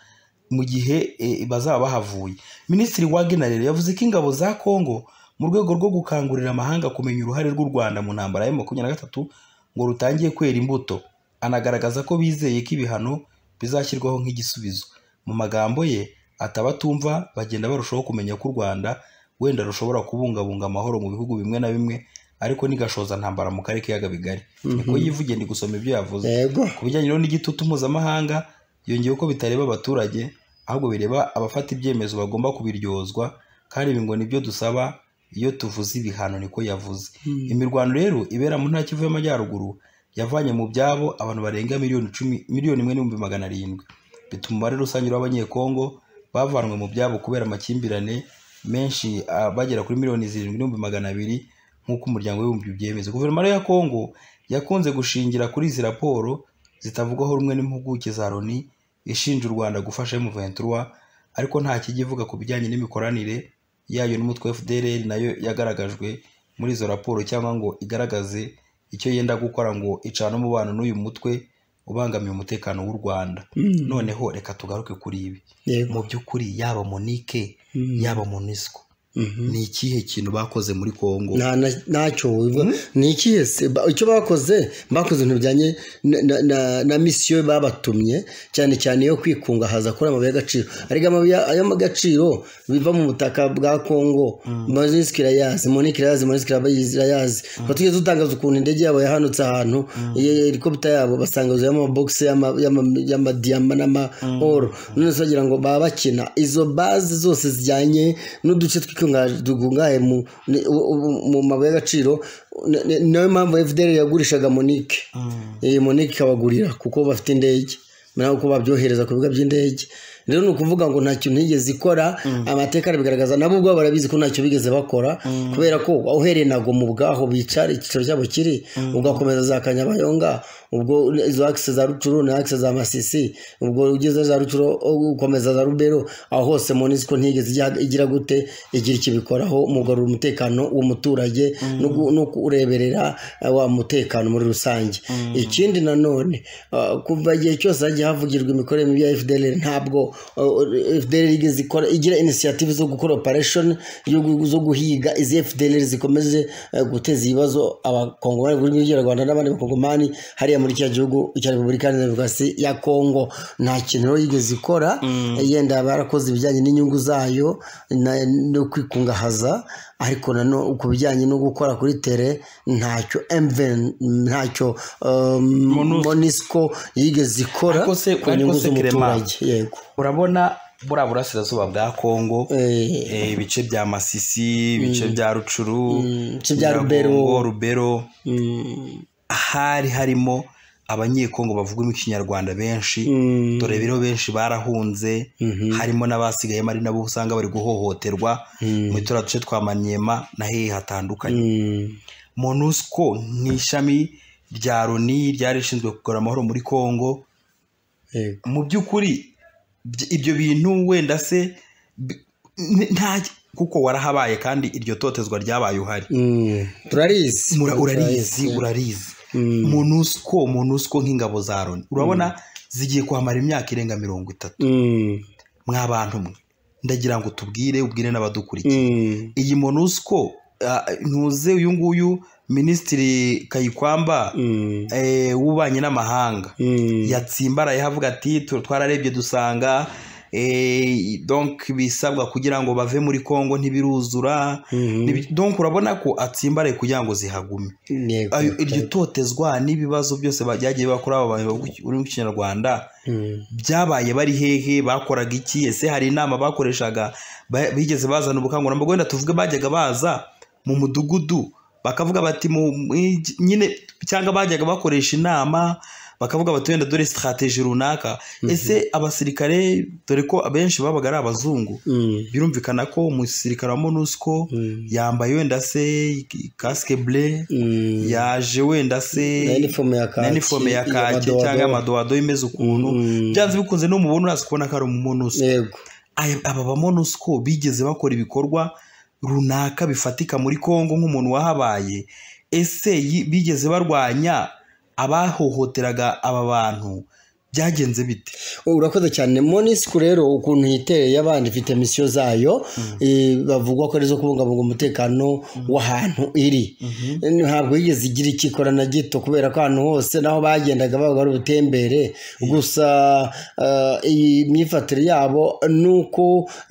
mu gihe eh, bazaba bahavuye minisitiri wagner rero yavuze ko ingabo za congo mu rwego rwo gukangurira amahanga kumenya uruhare rw'u rwanda mu ntambara ya makumyabiri na gatatu ngo rutangiye kwera imbuto anagaragaza ko bizeye ko ibihano bizashyirwaho nk'igisubizo mu magambo ye ati abatumva bagenda barushaho kumenya ko u rwanda wenda rushobora kubungabunga amahoro mu bihugu bimwe na bimwe ariko ntigashoza ntambara mu karere k'ibiyaga bigari niko yivugiye ndi gusoma ibyo yavuze yego ku bijyanye rero n'igitutu mpuzamahanga yongeyeho ko bitareba abaturage ahubwo bireba abafata ibyemezo bagomba kubiryozwa kandi ibi ngo nibyo dusaba iyo tuvuze ibihano niko yavuze imirwano rero ibera mu ntara Kivu y'amajyaruguru yavanye mu byabo abantu barenga miliyoni icumi miliyoni imwe n'ibihumbi magana arindwi bituma umubare rusange w'abanyekongo bavanwe mu byabo kubera amakimbirane menshi ah, bagera kuri miliyoni zirindwi n'ibihumbi magana abiri nk'uko umuryango w'ibihumbi byemeza guverinoma rero ya kongo yakunze gushingira kuri izi raporo zitavugwaho rumwe n'impuguke za loni ishinja u rwanda gufasha M23 ariko nta kijya ivuga ku bijyanye n'imikoranire yayo n'umutwe wa fdrl nayo yagaragajwe muri izo raporo cyangwa ngo igaragaze icyo yenda gukora ngo icane umubano n'uyu mutwe ubangamiye umutekano w'u rwanda noneho reka tugaruke kuri ibi yego mu by'ukuri yaba monike yaba monisco Mhm. ni ikihe kintu bakoze muri kongo nta na- ntacyo bivuga ni ikihe se Ba- icyo bakoze bakoze ibintu bijyanye na- na- na- na misiyo babatumye cyane cyane yo kwikungahaza kuri amabuye y'agaciro ariko amabuye y'agaciro biva mu butaka bwa kongo monisiki irayazi monike irayazi monisiki irayazi batigeze utangaza ukuntu indege yabo yahanutse ahantu iyi helikopita yabo basanga yuzuye amabogisi y'ama- y'ama- y'amadiyama n'amaoro none se bagira ngo baba bakina izo bazi zose zijyanye n'uduce tw'ikungahaje dukungahaye mu ni- u- u- mu mabuye y'agaciro ni- ni- niyo mpamvu fdr yagurishaga monike iyi monike ikabagurira kuko bafite indege nawe uko babyohereza ku bigo by'indege rero ni ukuvuga ngo ntacyo ntigeze ikora amateka arabigaragaza nabo ubwabo barabizi ko ntacyo bigeze bakora kubera ko uhereye nago mu bwaho bicara icyicaro cyabo kiri ugakomeza za kanyabayonga ubwo izo akisi za rucuru na akisi za masisi ubwo ugeze za rucuru ukomeza za rubero aho hose monisiko ntigeze ijya- igira gute igira icyo ibikoraho mu kugarura umutekano w'umuturage no gu- no kureberera eh, wa mutekano muri rusange ikindi nanone ah, kuva igihe cyose hagiye havugirwa imikorere mibi ya fdr ntabwo ah, fdr igeze ikora igira inisiyative zo gukora operation yo gu- zo guhiga izi fdr zikomeje eh, guteza ibibazo abakongomani buri gihugu cy'u rwanda n'abandi bakongomani hariya muri cya gihugu cya repubulika iharanira demokarasi ya kongo nta kintu rero yigeze ikora yenda barakoze ibijyanye n'inyungu zayo na- no kwikungahaza ariko nano ku bijyanye no gukora kuri tere ntacyo mvn ntacyo um, monisco yigeze ikora Ariko se- ku ariko nyungu se z'umuturage yego urabona buriya burasirazuba bwa kongo Eh, eh, ibice bya masisi ibice bya rucuru ibice bya Nyiragongo, Rubero. rubero mm, hari harimo abanyekongo bavugamo ikinyarwanda benshi mm, dore rero benshi barahunze harimo n'abasigayemo ari nabo usanga bari guhohoterwa muri turiya duce twa manyema na hehe hatandukanye mm, monusco nk'ishami rya loni ryari rishinzwe kugarura amahoro muri kongo yego mu by'ukuri by- ibyo bintu wenda se bi- n- nta kuko warahabaye kandi iryo totezwa ryabaye uhari Mm, turarizi Mura- urarizi urarizi monusco monusco nk'ingabo za loni urabona zigiye kuhamara imyaka irenga mirongo itatu Mm, mwa bantu mwe ndagira ngo tubwire ubwire n'abadukurikiye mm. iyi monusco ah, ntuze uyu nguyu minisitiri kayikwamba Mm, eh, w'ububanyi n'amahanga mm, yatsimbaraye havuga ati "Tu- twararebye dusanga eh, donc ibisabwa kugira ngo bave muri congo ntibiruzura Mhm. Nibi- donc urabona ko atsimbaraye kugira ngo zihagume Yego. Ayo- iryo totezwa n'ibibazo byose bajyagiye bakora aba bantu uri mu kinyarwanda Mm. byabaye bari hehe bakoraga iki ese hari inama bakoreshaga ba- bigeze bazana ubukangurambaga wenda tuvuge bajyaga baza mu mudugudu bakavuga bati mu- mu- igi- nyine cyangwa bajyaga bakoresha inama bakavuga bati wenda dore sitarateji runaka ese abasirikare dore ko abenshi babaga ari abazungu Mm. birumvikana ko umusirikare wa monusco Mm. yambaye wenda se ik- kasike bure Mm. yaje wenda se na inifomu ya kaki na inifomu ya kaki madowadowa. cyangwa amadowadowa imeze ukuntu Mm. byanze bikunze n'umubona urazi kubona ko ari umumonusko yego Aya- aba bamonusko bigeze bakora ibikorwa runaka bifatika muri kongo nk'umuntu wahabaye ese yi- bigeze barwanya abahohoteraga aba bantu byagenze bite urakoze cyane monisiku rero ukuntu yitereye abandi ifite misiyo zayo eh, bavugwa ko ari izo kubungabunga umutekano w'ahantu iri ntabwo yigeze igira ikikora na gito kubera ko ahantu hose naho bagendaga babaga ari ubutembere gusa eh, iyi myifatire yabo ni uko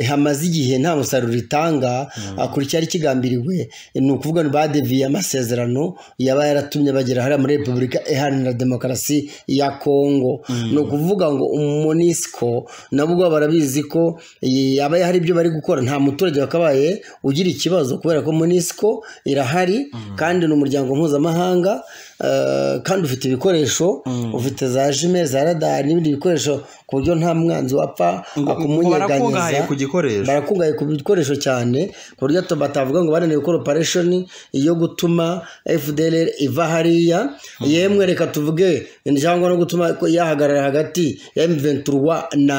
hamaze igihe nta musaruro itanga ah, kuri cyari kigambiriwe ni ukuvuga ngo badeviye amasezerano yaba yaratumye bagera hariya muri repubulika iharanira demokarasi ya kongo ni ukuvuga ngo umumonisiko nabo ubwabo barabizi ko eh, yaba hari ibyo bari gukora nta muturage wakabaye ugira ikibazo kubera ko monisiko irahari kandi ni umuryango mpuzamahanga eh, kandi ufite ibikoresho ufite za jime za radari n'ibindi bikoresho ku buryo nta mwanzi wapfa Ngo- ngo barakungahaye akumunyeganyeza ku gikoresho barakungahaye ku bikoresho cyane ku buryo hato batavuga ngo bananiwe gukora operation yo gutuma fdr iva hariya yemwe reka tuvuge cyangwa no gutuma ko yahagarara hagati ya m23 na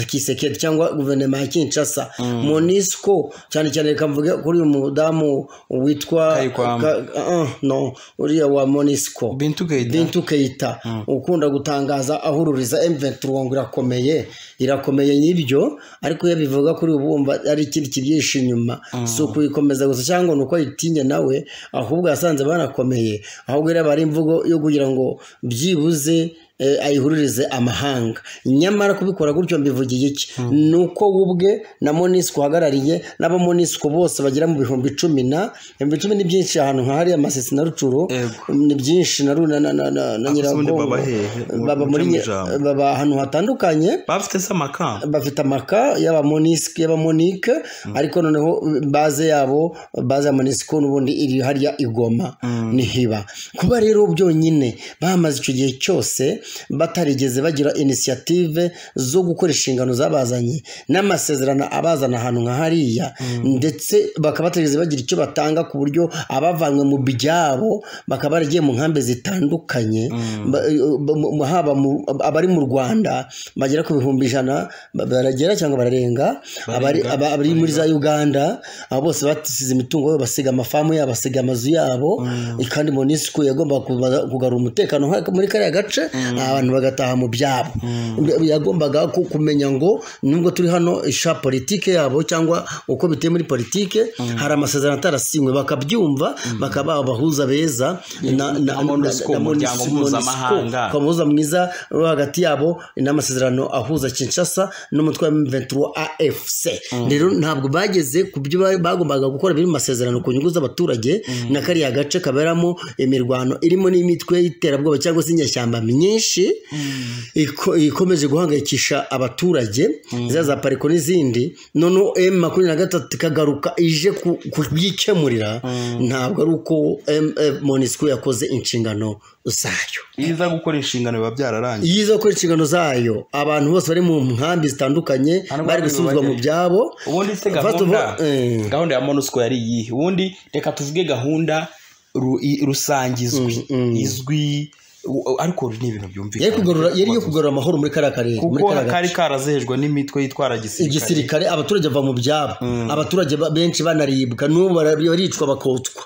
kisekedi cyangwa guverinoma ya kinshasa monisco cyane cyane reka mvuge kuri uyu mudamu witwa Kayikwamba. Ka- ah, no uriya wa monisco bintu Keita. bintu keyita ukunda gutangaza ahururiza M23 ngo irakomeye irakomeye nyibyo ariko iyo bivuga kuri ubu wumva ari ikindi kibyishi inyuma si ukuyikomeza gusa cyangwa ni uko ayitinya nawe ahubwo yasanze banakomeye ahubwo rero aba ari imvugo yo kugira ngo byibuze eh, ayihuririze amahanga nyamara kubikora gutyo mbivugiye iki ni uko we ubwe na monisiko uhagarariye n'abo monisiko bose bagera mu bihumbi cumi na ibihumbi cumi ni byinshi ahantu nka hariya masesi na rucuru Yego. ni byinshi na runa na na na na Aka ubundi nyiragongo baba hehe? Mu- baba mu muri cyo mu nye- ijambo. baba ahantu hatandukanye bafite se amakamba bafite amaka y'aba monisike y'aba monike ariko noneho baze yabo baze ya monisiko n'ubundi iri hariya igoma ntihiba kuba rero byonyine bamaze icyo gihe cyose batarigeze bagira inisiyative zo gukora inshingano zabazanye n'amasezerano abazana ahantu nka hariya ndetse bakaba batarigeze bagira icyo batanga ku buryo abavanywe mu byabo bakaba baragiye mu nkambi zitandukanye ba- ba- mu- haba mu- abari mu rwanda bagera ku bihumbi ijana ba- baragera cyangaba bararenga abari Barenga, aba- abari muri za uganda abo bose basize imitungo yabo basiga amafamu yabo basiga amazu yabo kandi monisco yagombaga kuba- kugarura umutekano nka- muri kariya gace abantu bagataha mu byabo yagombaga ku- kumenya ngo nubwo turi hano isha politike yabo cyangwa uko biteye muri politike hari amasezerano atarasinywe bakabyumva bakaba abahuza beza na- na- na- MONUSCO, na- na- umuryango MONUSCO, mpuzamahanga. ukaba umuhuza mwiza uri hagati yabo n'amasezerano ahuza kinshasa n'umutwe wa m23 afc rero ntabwo bageze ku byo bari- bagombaga gukora biri mu masezerano ku nyungu z'abaturage na kariya gace kaberamo imirwano irimo n'imitwe y'iterabwoba cyangwa se inyashyamba myinshi iko- ikomeje guhangayikisha abaturage za za pariko n'izindi noneho m makumyabiri na gatatu ikagaruka ije ku- kubyikemurira ntabwo ari uko monisco yakoze inshingano zayo iyo iza gukora inshingano biba byararangiye yiza gukora inshingano zayo abantu bose bari mu nkambi zitandukanye Hano bari gusubizwa mu byabo ubundi se First of gahunda all, eh, gahunda ya monusco yari iyihe ubundi reka tuvuge gahunda ru- i- rusange izwi izwi u- ariko ni ibintu yari byumvikana kugarura yari yo kugarura amahoro muri kariya karere muri kuko kariya gace. kari karazehejwe n'imitwe yitwara gisirikare igisirikare abaturage bava mu byabo abaturage ba- benshi banaribwa n'ubu bara- baricwa bakotswa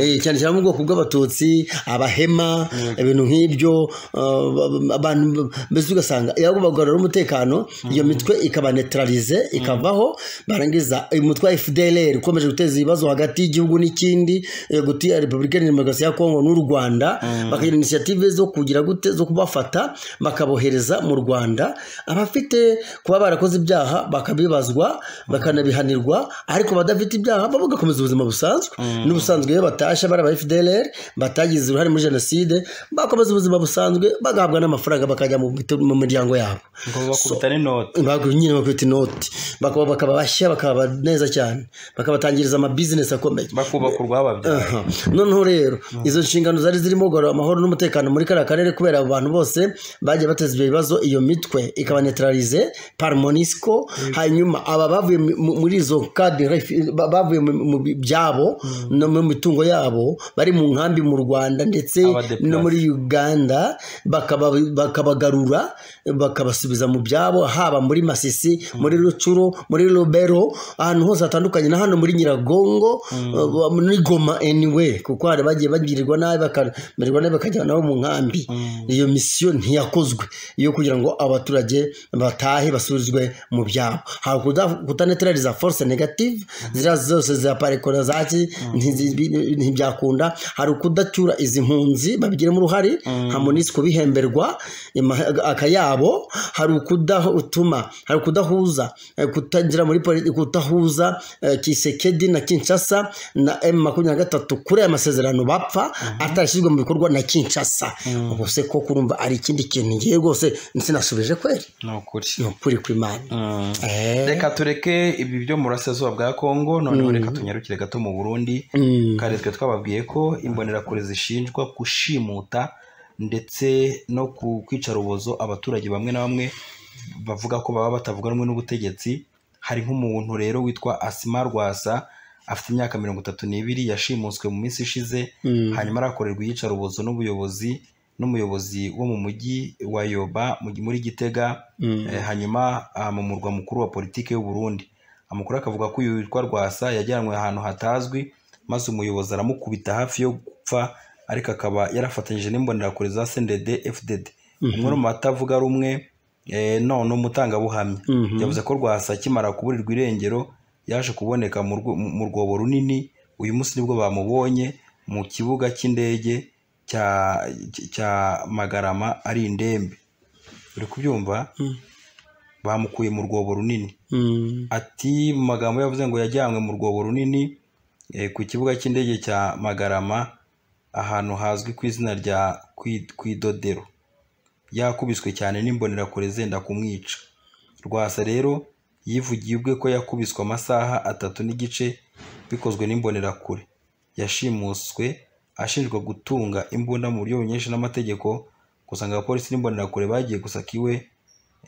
Eh, cyane cyane mu bwoko bw'abatutsi abahema ibintu nk'ibyo eh, ba- ba- abantu ba- mbese ugasanga iyo bagarura umutekano iyo mitwe ikabanetralize ikavaho barangiza uyu mutwe wa fdlr ukomeje guteza ibibazo hagati y'igihugu n'ikindi eh, hagati ya repubulika ya demokarasi ya kongo n'u rwanda bakagira inisiyative zo zo kugira gute zo kubafata bakabohereza mu rwanda abafite kuba barakoze ibyaha bakabibazwa bakanabihanirwa ariko badafite ibyaha bo bagakomeza ubuzima busanzwe n'ubusanzwe iyo batashye bari aba fdlr batagize uruhare muri jenoside bakomeza ubuzima busanzwe bagahabwa n'amafaranga bakajya mu mito- mu miryango yabo ngo bakubita n'inoti Bagu- nyine bakubita inoti bakaba bakaba bashya bakaba neza cyane bakabatangiriza amabizinesi akomeye bakubaka urwababyaye Aha. noneho rero izo nshingano zari zirimo guhora amahoro n'umutekano muri kariya karere kubera abo bantu bose bagiye bateza ibyo bibazo iyo mitwe ikabanetralize par monisco hanyuma aba bavuye mu- mu- muri izo cadre fi- ba- bavuye mu- mu bi- byabo no mu mitungo yabo bari mu nkambi mu rwanda ndetse Abadeplace. no muri uganda bakaba- bakabagarura bakabasubiza mu byabo haba muri masisi muri rucuru muri rubero ahantu hose hatandukanye na hano muri nyiragongo uh, muri goma anyway kuko hari bagiye bagirirwa nabi bakamererwa nabi bakajyana nabo mu nkambi iyo misiyo ntiyakozwe yo kugira ngo abaturage batahe basubizwe mu byabo hari kuda- kutanetraliza force negative ziriya zose za parekona zaki ntizi- ntibyakunda hari ukudacyura izi mpunzi babigiramo uruhare nka monisiko bihemberwa ima- akayabo hari ukudatuma hari ukudahuza eh, kutagira muri poli- kudahuza eh, kisekedi na kinshasa na m makumyabiri na gatatu kuri aya masezerano bapfa atarashyizwe mu bikorwa na kinshasa ubwo se ko kurumva ari ikindi kintu ngiye rwose sinasubije kweri ni ukuri ni ukuri kw'imana Mm. Eh. reka tureke ibi byo mu burasirazuba bwa kongo noneho reka tunyarukire gato mu burundi Mm. kare twe twababwiye ko imbonerakure zishinjwa gushimuta ndetse no ku- kwica rubozo abaturage bamwe na bamwe bavuga ko baba batavuga rumwe n'ubutegetsi hari nk'umuntu rero witwa asima rwasa afite imyaka mirongo itatu n'ibiri yashimuswe mu minsi ishize hanyuma arakorerwa iyicarubozo n'ubuyobozi n'umuyobozi wo mu mujyi wa yoba mu- muri gitega Eh, hanyuma ah, mu murwa mukuru wa politiki y'u Burundi amakuru akavuga ko uyu witwa rwasa yajyanwe ahantu hatazwi maze umuyobozi aramukubita hafi yo gupfa ariko akaba yarafatanyije n'imbonerakure za CNDD FDD umwe mu batavuga rumwe eh, no ni umutangabuhamya Mhm. yavuze ko rwasa akimara kuburirwa irengero yaje kuboneka mu rwo- mu- mu rwobo runini uyu munsi nibwo bamubonye mu kibuga cy'indege cya cya magarama ari indembe uri kubyumva bamukuye mu rwobo runini Mm. ati mu magambo ye yavuze ngo yajyanywe mu rwobo runini eh, ku kibuga cy'indege cya magarama ahantu hazwi ku izina rya Kwi- kwidodero yakubiswe cyane n'imbonerakure zenda kumwica rwasa rero yivugiye ubwe ko yakubiswe amasaha atatu n'igice bikozwe n'imbonerakure yashimuswe ashinjwa gutunga imbunda mu buryo bunyesha n'amategeko gusa ngo abapolisi n'imbonerakure bagiye gusaka iwe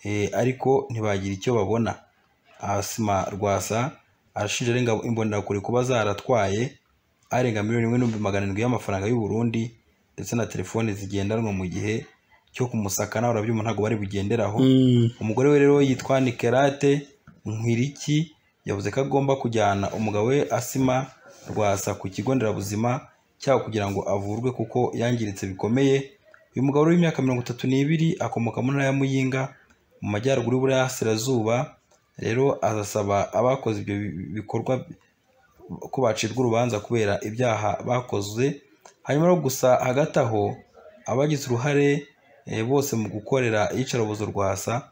eh, ariko ntibagira icyo babona asima rwasa arashinja arenga imbonerakure kuba zaratwaye arenga miliyoni imwe n'ibihumbi magana arindwi y'amafaranga y'u Burundi ndetse na telefoni zigendanwa mu gihe cyo kumusaka nawe urabyumva ntabwo bari bugenderaho Mm. umugore we rero yitwa nikerate nkwiriki yavuze ko agomba kujyana umugabo we asima rwasa ku kigo nderabuzima cyabo kugira ngo avurwe kuko yangiritse bikomeye uyu mugabo rero w'imyaka mirongo itatu n'ibiri akomoka mu ntara ya muyinga mu majyaruguru y'uburasirazuba rero azasaba abakoze ibyo bi- bi- bikorwa ko bacirwa urubanza kubera ibyaha bakoze hanyuma rero gusa hagati aho abagize uruhare eh, bose mu gukorera iyicarubozo rwasa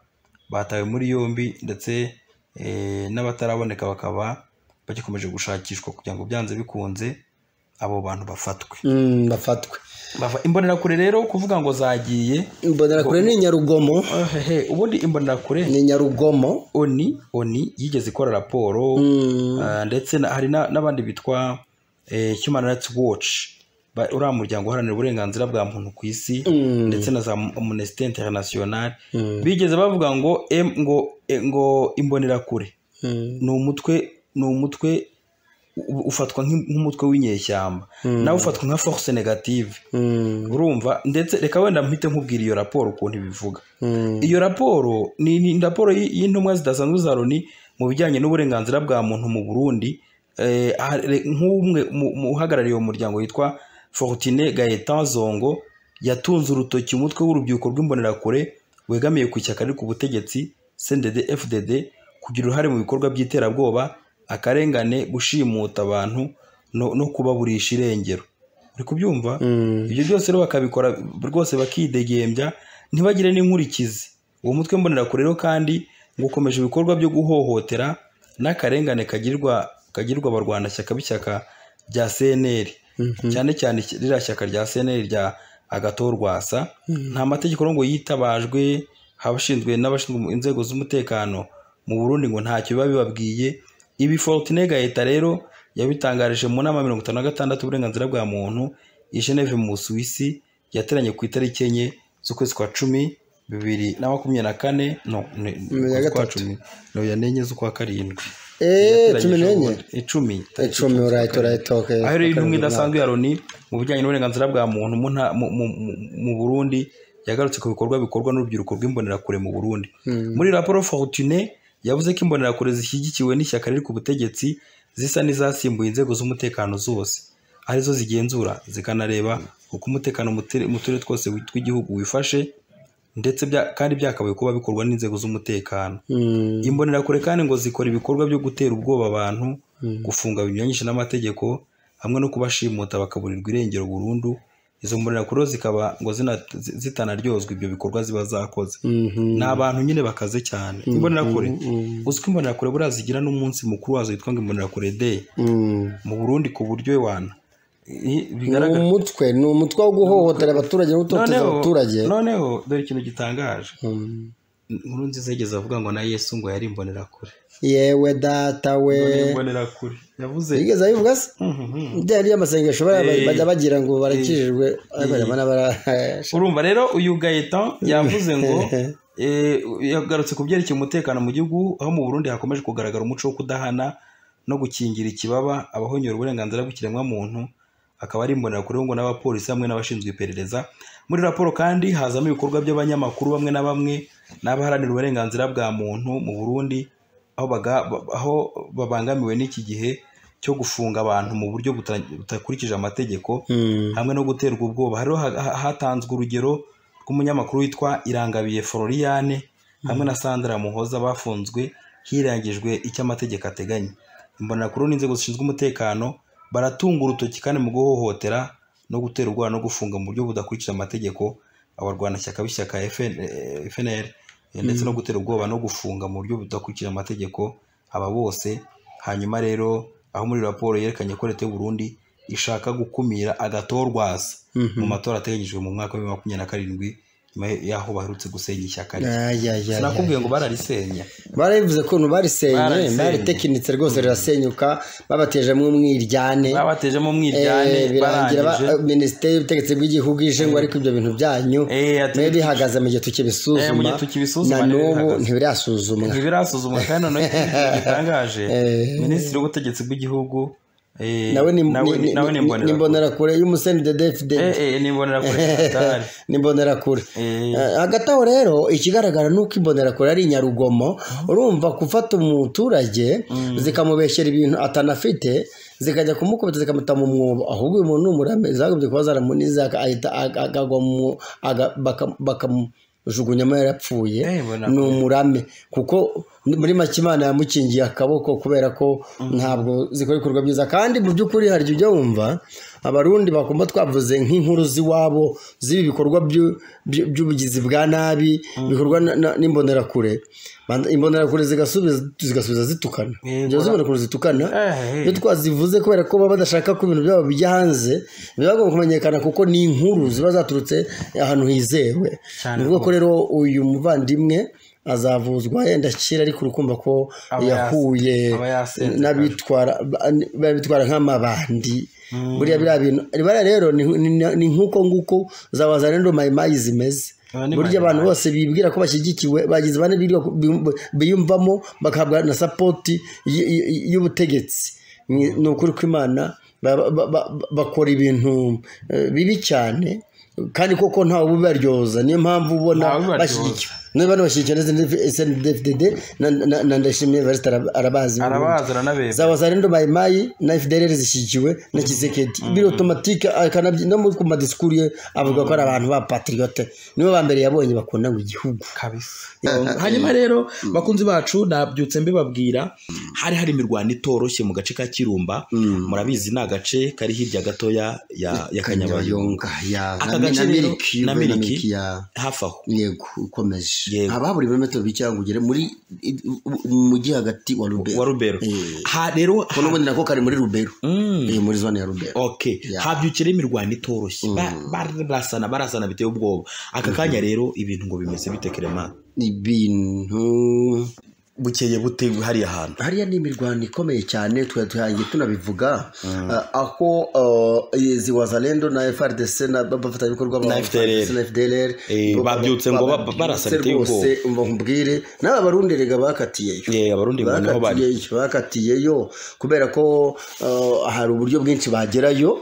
batawe muri yombi ndetse eh, n'abataraboneka bakaba bagikomeje gushakishwa kugira ngo byanze bikunze abo bantu bafatwe Mm, bafatwe Bava- imbonerakure rero kuvuga ngo zagiye imbonerakure ni nyarugomo eh, hehe, ubundi imbonerakure ni nyarugomo oni oni yigeze ikora raporo Mm. Ah, ndetse na- hari na- n'abandi bitwa eh, human rights watch ba- uriya muryango uharanira uburenganzira bwa muntu ku isi Mm. ndetse na za amnesty international Mm. bigeze bavuga ngo em, ngo eh, ngo imbonerakure Mm. ni umutwe ni umutwe u- ufatwa nk'im- nk'umutwe w'inyeshyamba nawe ufatwa nka force negative Mm. urumva ndetse reka wenda mpite nkubwira iyo raporo ukuntu ibivuga Mm. iyo raporo ni ni raporo y- y'intumwa zidasanzwe za loni mu bijyanye n'uburenganzira bwa muntu mu burundi Eh, hari- nk'umwe mu- mu uhagarariye uwo muryango witwa fortine gaetan zongo yatunze urutoki umutwe w'urubyiruko rw'imbonerakure wegamiye ku ishyaka riri ku butegetsi cndd fdd kugira uruhare mu bikorwa by'iterabwoba akarengane gushimuta abantu no, no kubaburisha irengero uri kubyumva ibyo byose rero bakabikora rwose bakidegembya ntibagire n'inkurikizi uwo mutwe mbonerakure rero kandi ngo ukomeje ibikorwa byo guhohotera n'akarengane kagirwa kagirwa abarwanashyaka b'ishyaka rya cnr cyane cyane ririya shyaka rya cnr rya agatorwasa nta mategeko rero ngo yitabajwe abashinzwe n'abashinzwe inzego z'umutekano mu burundi ngo ntacyo biba bibabwiye ibi forutine leta rero yabitangarije mu nama mirongo itanu na gatandatu uburenganzira bwa muntu i geneve mu busuwisi yateranye ku itariki enye z'ukwezi kwa cumi bibiri na makumyabiri na kane no na ukwezi kwa gatatu. cumi ya n'enye z'ukwa karindwi eee cumi n'enye icumi icumi urahita urahita okay. aho rero intumwa idasanzwe ya loni mu bijyanye n'uburenganzira bwa muntu mu nta- mu- mu- mu- mu burundi yagarutse ku bikorwa bikorwa n'urubyiruko rw'imbonerakure mu burundi muri raporo fortune yavuze ko imbonerakure zishyigikiwe n'ishyaka riri ku butegetsi zisa n'izasimbuye inzego z'umutekano zose arizo zigenzura zikanareba uko umutekano mu ture- mu turere twose tw'igihugu wifashe ndetse bya- kandi byakabaye kuba bikorwa n'inzego z'umutekano Mm, imbonerakure kandi ngo zikora ibikorwa byo gutera ubwoba abantu gufunga binyuranyije n'amategeko hamwe no kubashimuta bakaburirwa irengero burundu izo mbonerakure zikaba ngo zina- zi- zitanaryozwa ibyo bikorwa ziba zakoze mhm. ni abantu nyine bakaze cyane imbonerakure uzi ko imbonerakure buriya zigira n'umunsi mukuru wazo witwa ngo imbonerakure day Mm. mu burundi ku buryo wana I- ni bigaragara umutwe ni umutwe wo guhohotera abaturage no gutoteza noneho abaturage noneho dore ikintu gitangaje Mm. inkuru nziza yigeze avuga ngo na yesu ngo yari imbonerakure yewe data we None imbonerakure yavuze bigeze abivuga se Mhm. byari by'amasengesho bara- Eh. bajya bagira ngo barakijijwe ariko nyuma n'abara urumva rero uyu gayetan yavuze ngo eh, yagarutse ku byerekeye umutekano mu gihugu aho mu burundi hakomeje kugaragara umuco wo kudahana no gukingira ikibaba abahonyora uburenganzira bw'ikiremwamuntu akaba ari imbonerakure ngo n'abapolisi hamwe n'abashinzwe iperereza muri raporo kandi hazamo ibikorwa by'abanyamakuru bamwe na bamwe n'abaharanira uburenganzira bwa muntu mu burundi aho, baga, ba- aho babangamiwe n'iki gihe cyo gufunga abantu mu buryo buta- budakurikije amategeko hamwe no guterwa ubwoba hariho ha- ha- hatanzwe urugero rw'umunyamakuru witwa irangabiye floriane hamwe na sandra muhoza bafunzwe hirangijwe icyo amategeko ateganya imbonerakuru n'inzego zishinzwe umutekano baratunga urutoki kandi mu guhohotera no gutera ubwoba no gufunga mu buryo budakurikije amategeko abarwanashyaka b'ishyaka FN eh, FNL eh, ndetse no gutera ubwoba no gufunga mu buryo budakurikije amategeko aba bose hanyuma rero aho muri raporo yerekanye ko leta y'u Burundi ishaka gukumira agatorwaza mu matora ateganyijwe mu mwaka wa bibiri na makumyabiri na karindwi nyuma y'aho baherutse gusenya ishyaka rye sinakubwiye ngo bararisenya barabivuze ukuntu barisenye Bararisenye. baritekinitse rwose rirasenyuka babatejemo umwiryane babatejemo umwiryane Eh, birangira ba- barangije minisiteri y'ubutegetsi bw'igihugu ije ngo ariko ibyo bintu byanyu Eh, ati- mwe bihagaze mu Eh, mu gihe tukibisuzuma gihe tukibisuzuma na nibyo n'ubu bihagaze. ntibirasuzumwa ntibirasuzumwa kandi noneho ikintu gitangaje Eh. minisitiri w'ubutegetsi bw'igihugu eh, nawe ni- ni- nawe ni ni- ni imbonerakure imbonerakure y'umuseni dedefide Eh, eh, ni imbonerakure atari. ni imbonerakure Eh. Eh, hagati aho rero ikigaragara ni uko imbonerakure ari inyarugomo urumva gufata umuturage zikamubeshyera ibintu atanafite zikajya kumukubita zikamuta mu mwobo ahubwo uyu muntu ni umurame zagobye kuba zaramuniza aka- ahita ag- akagwa mu aga- baka- bakamujugunyamo yarapfuye Eh, mbona ni umurame kuko muri make imana yamukingiye akaboko kubera ko ntabwo zikora ibikorwa byiza kandi mu by'ukuri hari igihe ujya wumva abarundi bakumva twavuze nk'inkuru z'iwabo z'ibi bikorwa by'u- by'u- by'ubugizi bwa nabi bikorwa na- na- n'imbonerakure Banda- imbonerakure zigasubiza zigasubiza zitukana Yego. izo z'imbonerakure zitukana Eh, eh. iyo twazivuze kubera ko baba badashaka ko ibintu byabo bijya hanze biba bigomba kumenyekana kuko ni inkuru ziba zaturutse ahantu hizewe Cyane ni ukuvuga ko rero uyu muvandimwe azavuzwa yenda akira ariko urukumva ko Aba yas- yahuye aba yasenze n'abitwara babitwara nk'amabandi buriya biriya bintu biriya rero ni- ni- ni nk'uko nguko zabaza rero mayimayi zimeze Aba ni burya abantu bose bibwira ko bashyigikiwe bagize bane birirwa- bi- biyumvamo bagahabwa na sapoti y- y- y'ubutegetsi Ni- ni ukuri kw'imana ba- ba- ba- bakora ibintu eh, bibi cyane kandi koko ntawe ubibaryoza niyo mpamvu ubona Ntawe ubibaryoza. bashyigikiwe niba bano bashyigikiye na snddfdd na ndayishimiye evariste arabazi arabaza aranabera za wazalendo mayimayi na fdr zishyigikiwe na kisekedi biri otomatike akanabyi no muri ku madisikuru ye avuga ko ari abantu ba patriyote nibo ba mbere yabonye bakunda ngo igihugu kabisa hanyuma rero bakunzi bacu nabyutse mbibabwira hari hari imirwano itoroshye mu gace ka kirumba murabizi ni agace kari hirya gatoya ya ya kanyabayonga ya Aka na- gace na rero- miliki na miliki. ya hafi aho yego ukomeje Yego. haba buri birometero bike ngo ugere muri i- u- mu mujyi hagati wa rubero wa rubero Eh. ha rero ko n'ubundi nako kari muri rubero Mm. Eh, muri zone ya rubero okay Yeah. habyukira imirwano itoroshye Ba- barasana barasana biteye ubwoba aka kanya rero ibintu ngo bimeze bite kerema ibintu bukeye bute hariya hantu hariya ni imirwano ikomeye cyane twari turangiye tunabivuga Ah, aho ah, izi wazalendo na frdc n'abafatanyabikorwa ba Na FDLR. FDC na fdlr Eh, babyutse ngo ba- ba- barasa biteye rwose mbabwire n'aba barundi rega bakatiyeyo ye abarundi ngo niho bari bakatiyeyo bakatiyeyo kubera ko uh, hari uburyo bwinshi bagerayo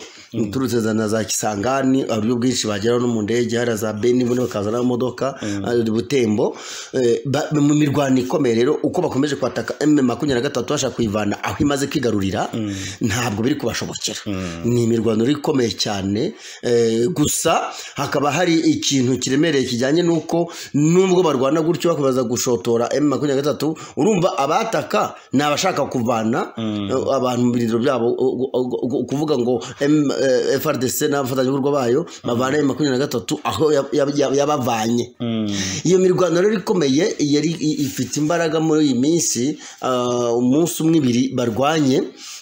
turutse za na za kisangani hari uburyo bwinshi bageraho no mu ndege hari za beni buno bakaza n'amamodoka hari butembo Eh, ba- mu mirwano ikomeye rero uko bakomeje kwataka m makumyabiri na gatatu bashaka kuyivana aho imaze kwigarurira ntabwo biri kubashobokera ni imirwano rero ikomeye cyane Eh, gusa hakaba hari ikintu kiremereye kijyanye n'uko nubwo barwana gutyo bakomeza gushotora m makumyabiri na gatatu urumva abataka ni abashaka kuvana eh, abantu mu birindiro byabo u- u- u- kuvuga ngo M- eh, frdc n'abafatanyabikorwa bayo bavana m makumyabiri na gatatu aho ya- ya- ya- yabavanye iyo mirwano rero ikomeye yari i- ifite imbaraga muri iyi minsi ah, umunsi umwe ibiri barwanye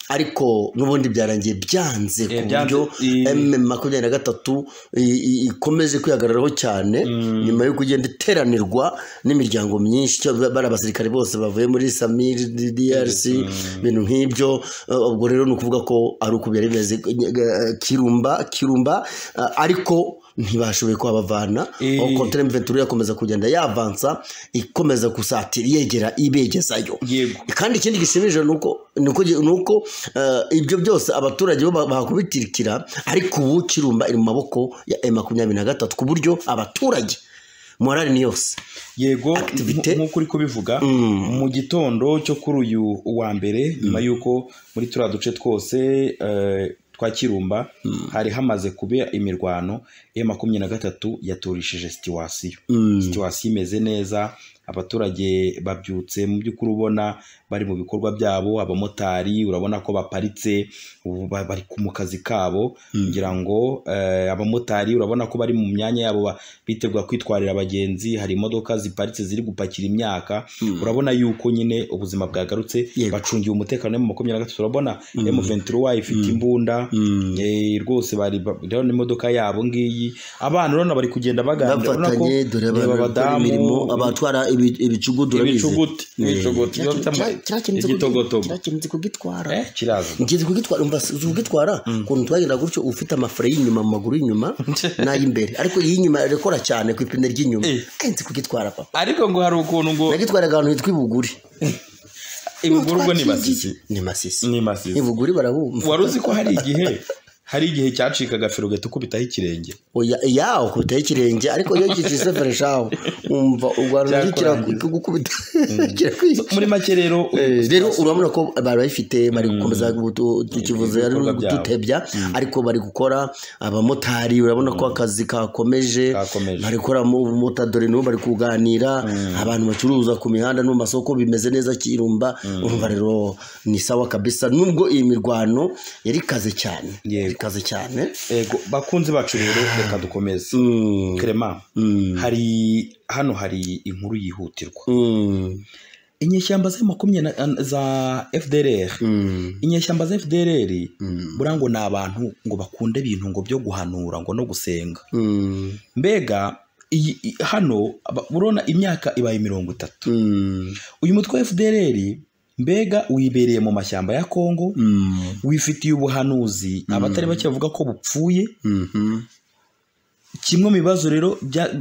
ariko n'ubundi byarangiye byanze ku Eh, byanze, buryo i- M makumyabiri na gatatu i- i- ikomeje kwihagararaho cyane nyuma yo kugenda iteranirwa n'imiryango myinshi cyo bari abasirikare bose bavuye muri samir drc ibintu nk'ibyo eh, ubwo rero ni ukuvuga ko ari uko byari bimeze eh, kirumba kirumba eh, ariko ntibashoboye kuhabavana Eh. aho kontere mventura yakomeza kugenda yavansa ikomeza gusatira yegera ibegezayo yego kandi ikindi gishimishije ni uko ni uko- ni uko eh, ibyo byose abaturage bo ba- bakubitirikira ariko ubu kirumba iri mu maboko ya M makumyabiri na gatatu ku buryo abaturage morali ni yose yego Activité. nk- nk'uko uri kubivuga Mm. mu gitondo cyo kuri uyu wa mbere nyuma y'uko muri turiya duce twose eh, twa kirumba hari hamaze kuba imirwano ya makumyabiri na gatatu yaturishije situwasiyo Mm. situwasiyo imeze neza abaturage babyutse mu by'ukuri ubona bari mu bikorwa byabo abamotari urabona ko baparitse ubu ba- bari ku- mu kazi kabo ngira ngo eh, abamotari urabona ko bari mu myanya yabo ba- bitegura kwitwarira abagenzi hari imodoka ziparitse ziri gupakira imyaka urabona yuko nyine ubuzima bwagarutse Yego. bacungiwe umutekano mu makumyabiri na gatatu urabona M23 ifite imbunda eh, rwose bari ba- rero n'imodoka yabo ngiyi abana urabona bari kugenda baganira urabona ko bafatanye dore reba abantu bakora imirimo abatwara ibi- ibicugudu urabizi. ibicuguti Eh, ibicuguti kira- bafite ama- kira- kirakenze kugi- igitogotogo kirakenze kugitwara eh kiraza ngiye kugitwara umva si kugitwara ukuntu twagenda gutyo ufite amafure y'inyuma mu maguru y'inyuma n'ay'imbere ariko iy'inyuma irakora cyane ku ipine ry'inyuma Eh. Eh, nzi kugitwara papa ariko ngo hari ukuntu ngo nagitwaraga ahantu hitwa ibuguri ibuguru ubwo ni basisi ni masisi ni masisi ibuguri barabumva wari uzi ko hari igihe hari igihe cyacikaga feri ugahita ukubitaho ikirenge oya yaho kubitaho ikirenge ariko iyo kicira isefere shaho wumva urwara Byakora gukubita kirakwica muri make rero Eh, rero urabona ko bari bayifite bari gukomeza gutu- tukivuze ari Ibikorwa byabo. gututebya ariko bari gukora abamotari urabona ko akazi kakomeje Kakomeje. bari gukora mu bumotari dore n'ubu bari kuganira abantu bacuruza ku mihanda no mu masoko bimeze neza kirumba urumva rero ni sawa kabisa nubwo iyi mirwano yari ikaze cyane Yego. yari ikaze cyane yego bakunze bacu rero reka dukomeze Mm. Clement, Mm. hari hano hari inkuru yihutirwa Mm. inyeshyamba za makumyabiri na- za fdrr Mm. inyeshyamba za fdrr Mm. buriya ngo ni abantu ngo bakunda ibintu ngo byo guhanura ngo no gusenga Mm. mbega iyi- i- hano aba- urabona imyaka ibaye mirongo itatu Mm. uyu mutwe wa fdr mbega wibereye mu mashyamba ya kongo Mm. wifitiye ubuhanuzi abatari bake bavuga ko bupfuye Mhm. kimwe mu bibazo rero bya-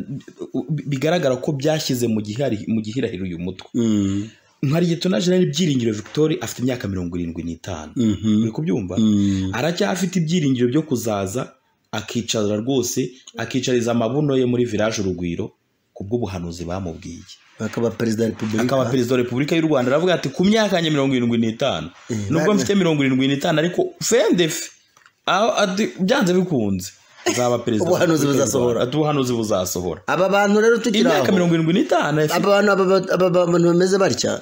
bigaragara ko byashyize mu gihari- mu gihirahiro uyu mutwe Mm. nkariye na jenali byiringiro victoire afite imyaka mirongo irindwi n'itanu Mhm. uri kubyumva Mm. aracyafite ibyiringiro byo kuzaza akicara rwose akicariza amabuno ye muri village urugwiro ku bw'ubuhanuzi bamubwiye akaba perezida wa repubulika akaba perezida wa repubulika y'u rwanda aravuga ati ku myaka yanjye mirongo irindwi n'itanu nubwo mfite mirongo irindwi n'itanu ariko fendefe aho adi- byanze bikunze azaba perezida wa Ubuhanuzi Repubulika y'u buzasohora. Rwanda. ubuhanuzi buzasohora aba bantu rero tukiri imyaka aho mirongo irindwi n'itanu afite- aba bantu aba ba- aba bantu bameze batya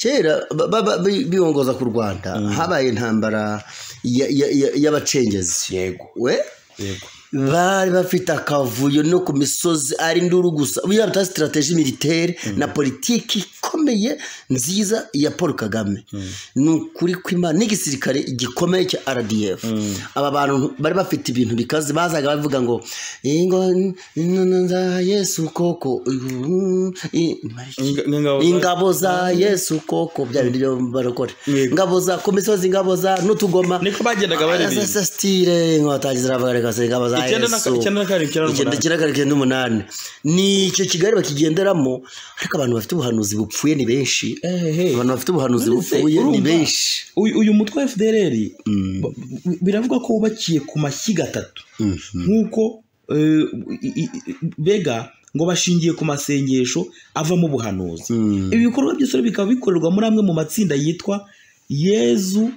kera ba- ba- ba- bi- bibongoza ku rwanda habaye intambara ya- ya- ya- y'abacengezi yego we yego bari bafite akavuyo no ku misozi ari nduru gusa buriya bita sitarateji militaire na politiki ikomeye nziza ya paul kagame ni ukuri kw'imana n'igisirikare gikomeye cya rdf aba bantu bari bafite ibintu bikaze bazaga bavuga ngo ingo za yesu koko mm, i- Inga- ingabo za- ingabo za yesu koko bya bintu byo barokore ingabo za ku misozi ingabo za n'utugoma niko bagendaga baririmba. Aya sasitire inkotanyi ziravuga reka se ingabo za Icyenda na- yesu icyenda na karindwi, icyenda n'umunani. icyenda karindwi icyenda n'umunani ni icyo kigali bakigenderamo ariko abantu bafite ubuhanuzi bupfuye ni benshi Ehehe. abantu bafite ubuhanuzi Nonese bupfuye ni urumva, benshi uyu uyu mutwe wa fdrr ba- biravugwa ko wubakiye ku mashyiga atatu nk'uko eh, i- i- i- bega ngo bashingiye ku masengesho avamo ubuhanuzi ibi bikorwa byose rero bikaba bikorerwa muri amwe mu matsinda yitwa yezu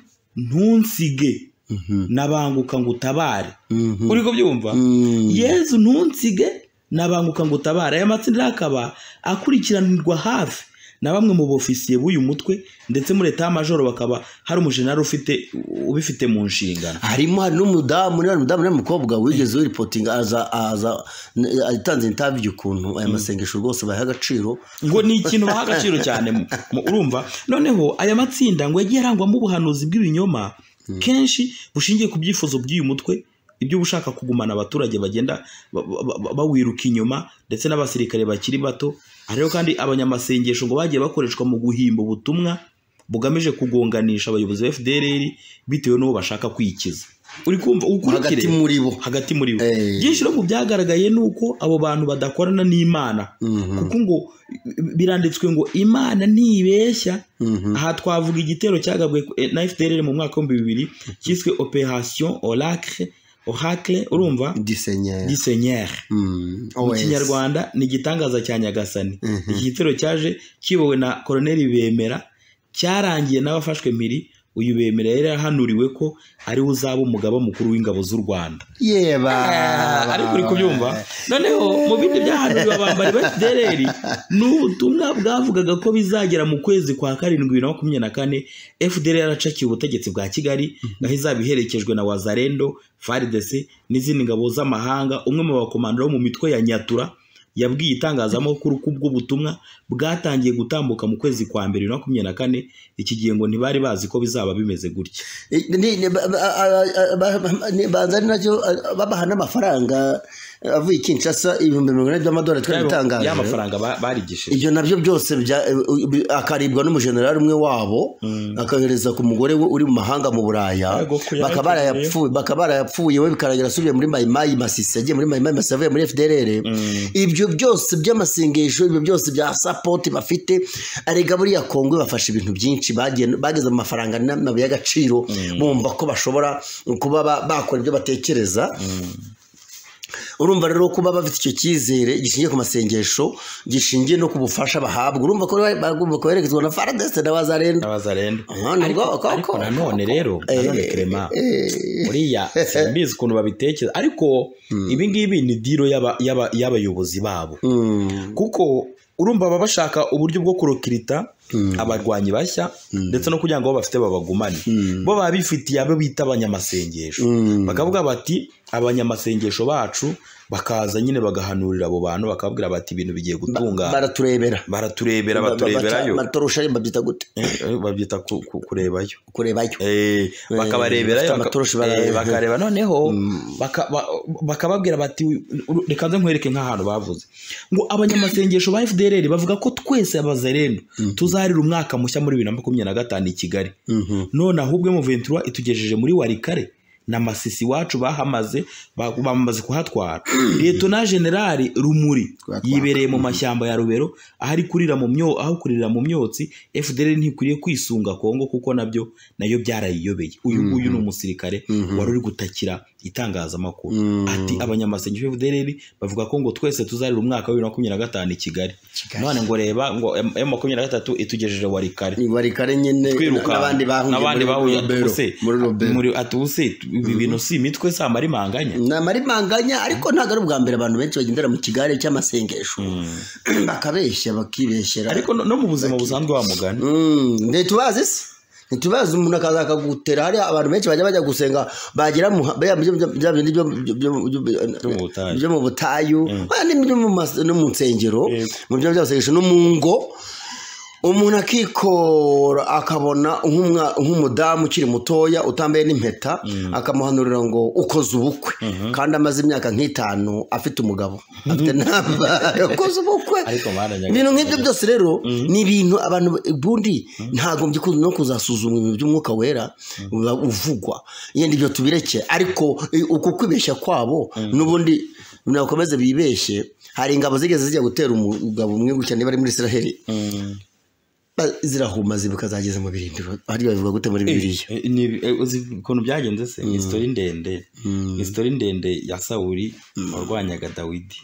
ntunsige nabanguka ngo utabare Mhm. uri kubyumva Mm. yezu ntunsige nabanguka ngo utabare aya matsinda rero akaba akurikiranirwa hafi na bamwe mu bofisiye b'uyu mutwe ndetse muri leta y'amajoro bakaba hari umujenali ufite ubifite mu nshingano harimo hari n'umudamu niba umudamu niba umukobwa wigeze wiripotinga aza aza atanze intabiyo ukuntu aya masengesho rwose bayaha agaciro ngo ni ikintu baha agaciro cyane mu- mu- urumva noneho aya matsinda ngo yagiye arangwamo ubuhanuzi bw'ibinyoma kenshi bushingiye ku byifuzo by'uyu mutwe ibyo ushaka kugumana abaturage bagenda ba- ba- ba- bawiruka inyuma ndetse n'abasirikare bakiri bato Aha rero kandi abanyamasengesho ngo bagiye bakoreshwa mu guhimba ubutumwa bugamije kugonganisha abayobozi ba FDLR bitewe n'uwo bashaka kwikiza uri kumva ukurikire hagati muri bo hagati muri bo Eh. byinshi no mu byagaragaye ni uko abo bantu badakorana n'imana kuko ngo biranditswe ngo imana ntibeshya aha twavuga igitero cyagabwe na fdr mu mwaka w'ibihumbi bibiri cyiswe operation oracle oracle urumva disenyeri du seigneur mu kinyarwanda ni igitangaza cya nyagasani iki gitero cyaje kiyobowe na koroneri bemera cyarangiye n'abafashwe mpiri uyu bemera yari yarahanuriwe ko ariwe uzaba umugaba mukuru w'ingabo z'u rwanda yeba Ah, ariko uri kubyumva noneho mu bindi byahanuriwe abambari ba fdr ni ubutumwa bwavugaga ko bizagera mu kwezi kwa karindwi bibiri na makumyabiri na kane fdr yaracakiye ubutegetsi bwa kigali aho izaba iherekejwe na wazarendo fardes n'izindi ngabo z'amahanga umwe mu bakomando bo mu mitwe ya nyatura yabwiye itangazamakuru ko ubwo butumwa bwatangiye gutambuka mu kwezi kwa mbere bibiri na makumyabiri na kane iki gihe ngo ntibari bazi ko bizaba bimeze gutya Ni- ni- ba- ba- a- a- ba- ni- banza ari nacyo a- babaha n'amafaranga avuye i kinshasa ibihumbi mirongo ine by'amadolari twari bitangaje ya mafaranga ba- barigishije ibyo nabyo byose bya- bi- akaribwa n'umujenerali umwe wabo akahereza ku mugore we uri mu mahanga mu buraya Yego, kuya- bakaba barayapfuye- bakaba barayapfuye we bikaragira asubiye muri mayimayi masisi yagiye muri mayimayi masisi avuye muri fdrr ibyo byose by'amasengesho ibyo byose bya sapoti bafite arega buriya kongwe bafashe ibintu byinshi bagiye- bageze mu mafaranga n'amabuye y'agaciro bumva ko bashobora kuba ba- bakora ibyo batekereza urumva rero kuba bafite icyo cyizere gishingiye ku masengesho gishingiye no ku bufasha bahabwa urumva ko rero bagomba koherezwa na faradeste na wazarenda n'abazarendo Aha, ni bwo- ko- ariko ko- nanone rero nanone Clement, uriya simbizi ukuntu babitekereza ariko ibi ngibi ni diro y'aba- y'aba- y'abayobozi babo Mm, kuko urumva baba bashaka uburyo bwo kurokirita abarwanyi bashya ndetse no kugira ngo abo bafite babagumane bo baba bifitiye abo bita abanyamasengesho bakavuga bati abanyamasengesho bacu bakaza nyine bagahanurira abo bantu bakababwira bati ibintu bigiye gutungana baraturebera baraturebera Ba- ba- batureberayo baca- batorosha babyita gute Eh, babyita ku- ku- kurebayo kurebayo Eh, bakabarebera bafite baka- amatoroshi eh, bara- bakareba noneho baka- ba- bakababwira bati "Uru- reka nze nkwereke nk'ahantu bavuze ngo abanyamasengesho ba fdr bavuga ko twese abazarendo tuzarira umwaka mushya muri bibiri na makumyabiri na gatanu i kigali none ahubwo muventura itugejeje muri warikare na masisi wacu bahamaze ba- bamaze kuhatwara liyetona generali rumuri yibereye mu mashyamba ya rubero aho ari kurira mu myo aho kurira mu myotsi fdr ntikwiriye kwisunga kongo kuko nabyo nayo byarayiyobeye uyu nguyu ni umusirikare wari uri gutakira itangazamakuru Mm. ati abanyamasengesho b'efudereri bavuga ko ngo twese tuzarira umwaka wa bibiri na makumyabiri na gatanu i kigali Kigali. none ngo reba ngo emu makumyabiri na gatatu itugejeje wari kare bari kare nyine twiruka n'abandi bahungiye n'abandi muri bahuye Rubero. atubuse muri rubero muri atubuse ibi bintu si imitwe si amarimanganya ni amarimanganya ariko ntabwo ari ubwa mbere abantu benshi bagendera mu kigare cy'amasengesho bakabeshya bakibeshyera ariko no no mu buzima busanzwe wa mugani Mm, ntitubazi se ntitubazi umuntu akaza akagutera hari abantu benshi bajya bajya gusenga bagera mu bya- bya- bya- bya bindi byo- byo- byo- Byo mu butayu. byo mu butayu oya n'ibyo mu mas- no mu nsengero Yego. mu byo by'amasengesho no mu ngo umuntu akikora akabona nk'umwa- nk'umudamu ukiri mutoya utambaye n'impeta akamuhanurira ngo ukoze ubukwe kandi amaze imyaka nk'itanu afite umugabo afite n'abana ukoze ubukwe Ariko mwana ibintu nk'ibyo byose rero ni ibintu abantu ubundi ntagombye kuza no kuzasuzumwa ibintu by'umwuka wera uba uvugwa yenda ibyo tubireke ariko eh, uku kwibeshya kwabo n'ubundi nakomeze bibeshye hari ingabo zigeze zijya gutera umugabo umwe gutya niba ari muri israheli Ba- zirahuma zibuka zageze mu birindiro hariya bivuga gute muri bibiliya Eh, ni- eh, uzi ukuntu byagenze se ni isitori ndende ni isitori ndende ya sawuri warwanyaga dawidi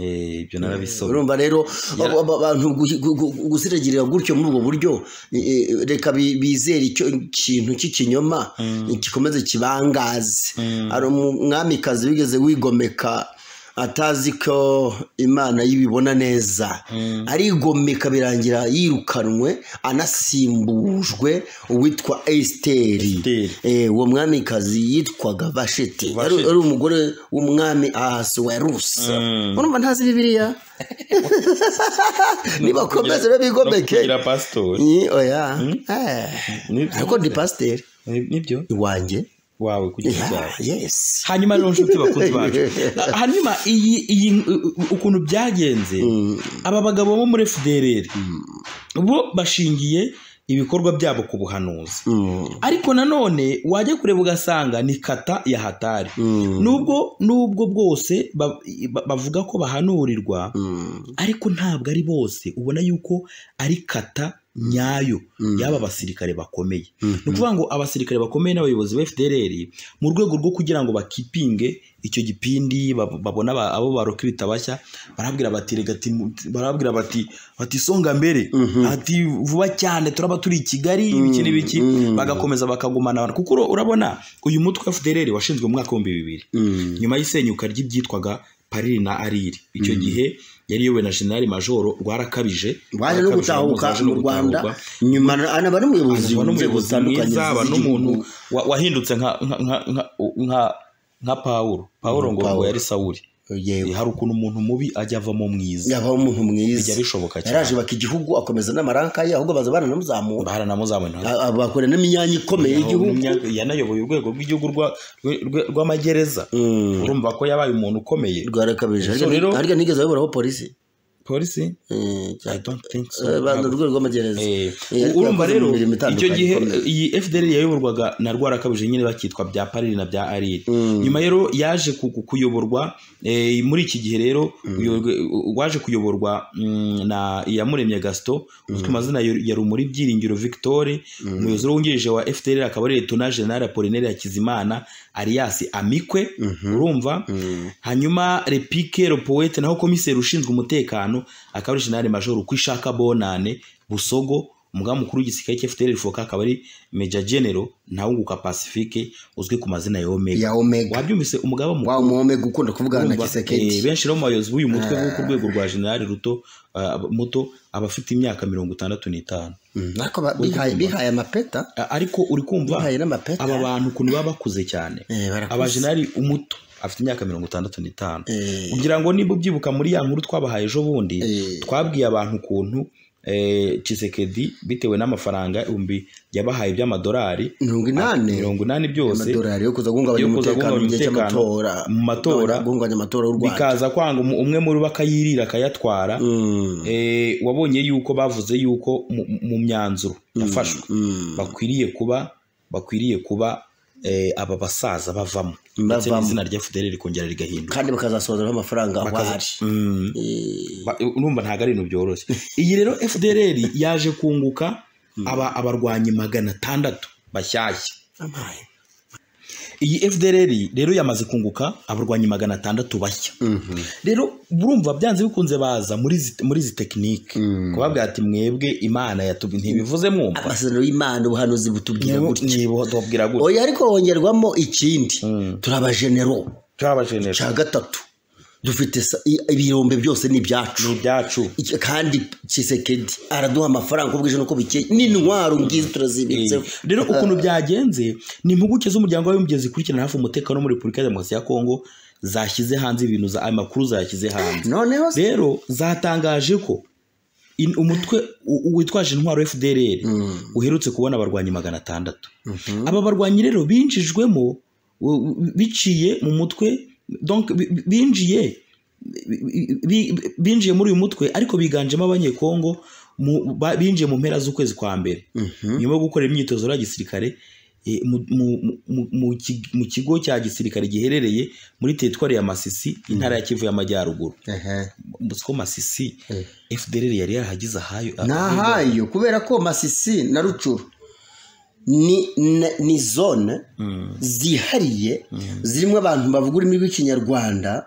Eh, ibyo narabisoma urumva rero abo- abo abantu gu- gu- gu- gusiragirira gutyo muri ubwo buryo eh, eh, reka bi- bizere icyo kintu cy'ikinyoma gikomeze kibangaze hari umwamikazi wigeze wigomeka atazi ko imana yibibona neza arigomeka birangira yirukanwe anasimbujwe uwitwa esiteri Esiteri. Eh, uwo mwamikazi yitwaga vashiti yari Vashiti. yari umugore w'umwami ahasuwerusi urumva ntazi bibiliya nibakomeze kugira- babigomeke no kugira pasitori Ni- oya Eh, Ni- ariko ndi pasiteri Ni- nibyo iwanjye wawe kugira Yeah, icyaha yes hanyuma rero nshuti bakunzi bacu hanyuma iyi iyi ukuntu byagenze aba bagabo bo muri FDLR bo bashingiye ibikorwa byabo ku buhanuzi Mm, ariko nanone wajya kureba ugasanga ni kata ya hatari mm, nubwo nubwo bwose ba- ba- bavuga ko bahanurirwa mm, ariko ntabwo ari bose ubona yuko ari kata nyayo Mm. y'aba basirikare bakomeye ni mm, ukuvuga ngo abasirikare bakomeye n'abayobozi ba FDLR mu rwego rwo kugira ngo bakipinge icyo gipindi bab- babona aba- abo baroka ibitabashya barabwira bati rega timu- barabwira bati bati songa mbere Mhm. ati vuba cyane turaba turi i Kigali ibiki n'ibiki mm. bagakomeza bakagumana kuko ura- urabona uyu mutwe wa FDLR washinzwe mu mwaka w'ibihumbi bibiri mm. nyuma y'isenyuka ry'ibyitwaga Pariri na Ariri icyo gihe yari iyobowe na General Major Rwarakabije waje no gutahuka mu rwanda nyuma na- anaba n'umuyobozi mu aba nzego n'umuyobozi zitandukanye mwiza aba z'igihugu. n'umuntu wa- wahindutse nka nka nka- nka nka nka pawulo pawulo ngo ngo Pawulo. yari sawuri yewe hari ukuntu umuntu mubi ajya avamo mwiza yabaho umuntu mwiza bijya bishoboka yaraje cyane baka igihugu akomeza n'amaranka ye ahubwo baza baranamuzamura baranamuzamura A- a- bakora n'imyanya ikomeye y'igihugu yanayoboye urwego rw'igihugu rwa- rwe- rwe- rw'amagereza Mm. urumva ko yabaye umuntu ukomeye rwarakabije So rero- harya nigeze bayoboraho polisi polisi Eh, I cyangwa- don't think so. Eh, ba- urwego rw'amagereza Eh, Eh, ariko urumva yakoze rero mu mirimo icyo itandukanye gihe ikomeye. iyi fdr yayoborwaga na rwarakabije nyine bakitwa bya pariri na bya ariri nyuma rero yaje ku- ku- kuyoborwa eh, muri iki gihe rero uyo- waje kuyoborwa mm, na iyamuremye gaston uzwi ku mazina ya ya rumuri byiringiro victoire umuyobozi wungirije wa fdr akaba ari letona general apolinere hakizimana alias amikwe urumva hanyuma repike ropoete naho komiseri ushinzwe umutekano akaba ari generale major ukwishaka bonane busogo umugaba mukuru w'igisirikare cy'FDL foka akaba ari major general ntawunguka pacifique uzwi ku mazina ya omega ya omega wabyumvise umugaba mukuru wa omega ukunda kuvugana na urumva, gisekedi eh, benshi rero mu bayobozi b'uyu mutwe wo ku rwego rwa generale ruto ah, muto aba afite imyaka mirongo itandatu n'itanu Mm, ariko ba- bihaye bihaye amapeta Ah, ariko uri kumva bihaye n'amapeta aba bantu ukuntu baba bakuze cyane Eh, barakuze. abajenari umuto afite imyaka mirongo itandatu n'itanu Eh. kugira ngo niba ubyibuka muri ya nkuru twabahaye ejo bundi Eh. twabwiye abantu ukuntu eh, Tshisekedi bitewe n'amafaranga ibihumbi yabahaye by'amadolari mirongo inani mirongo inani byose amadolari yo kuza guhungabanya yo kuza umutekano mu guhungabanya gihe umutekano cy'amatora mu matora, guhungabanya amatora y'u rwanda bikaza kwanga umu- umwe muri bo akayirira akayatwara Mm, eh, wabonye yuko bavuze yuko mu- mu myanzuro yafashwe mm. bakwiriye kuba bakwiriye kuba eh, aba basaza bavamo ndetse Bavamo. n'izina rya FDL rikongera rigahinduka kandi bakazasohozeraho amafaranga aho Bakaza- ari Mm. Eh, Ba- urumva ntabwo ari ibintu byoroshye iyi rero FDL yaje kunguka aba abarwanyi magana atandatu bashyashya amaye. iyi fdr rero yamaze kunguka abarwanyi magana atandatu bashya rero burumva byanze bikunze baza muri zi- muri izi tekinike kubabwira ati mwebwe imana yatubi ntibivuze mwumva amasezerano y'imana ubuhanuzi butubwira gutya ntibutubwira gutya oya ariko hongerwamo ikindi turabajenero turabajenera cya gatatu dufite sa- i- ibirombe byose ni ibyacu ni ibyacu Iki- kandi kisekedi araduha amafaranga uko bwije n'uko bikeye n'intwaro ngizi turazibitseho rero ukuntu byagenze ni impuguke z'umuryango w'abibumbye zikurikirana hafi umutekano muri repubulika ya demokarasi ya kongo zashyize hanze ibintu za- ayo makuru zayashyize hanze noneho se rero zatangaje ko in- umutwe u- witwaje intwaro fdr uherutse kubona abarwanyi magana atandatu aba barwanyi rero binjijwemo u- u- biciye mu mutwe donc bi- bi- binjiye bi- bi- binjiye muri uyu mutwe ariko biganjemo abanyekongo mu- ba- binjiye mu mpera z'ukwezi kwa mbere nyuma yo gukorera imyitozo ya gisirikare eh, mu- mu- mu- mu ki- mu kigo cya gisirikare giherereye muri teritwari ya masisi intara ya kivu y'amajyaruguru ko masisi fdr yari yarahagize ahayo ni ahayo kubera ko masisi na rucuru ni na- ni zone zihariye zirimo abantu bavuga ururimi rw'ikinyarwanda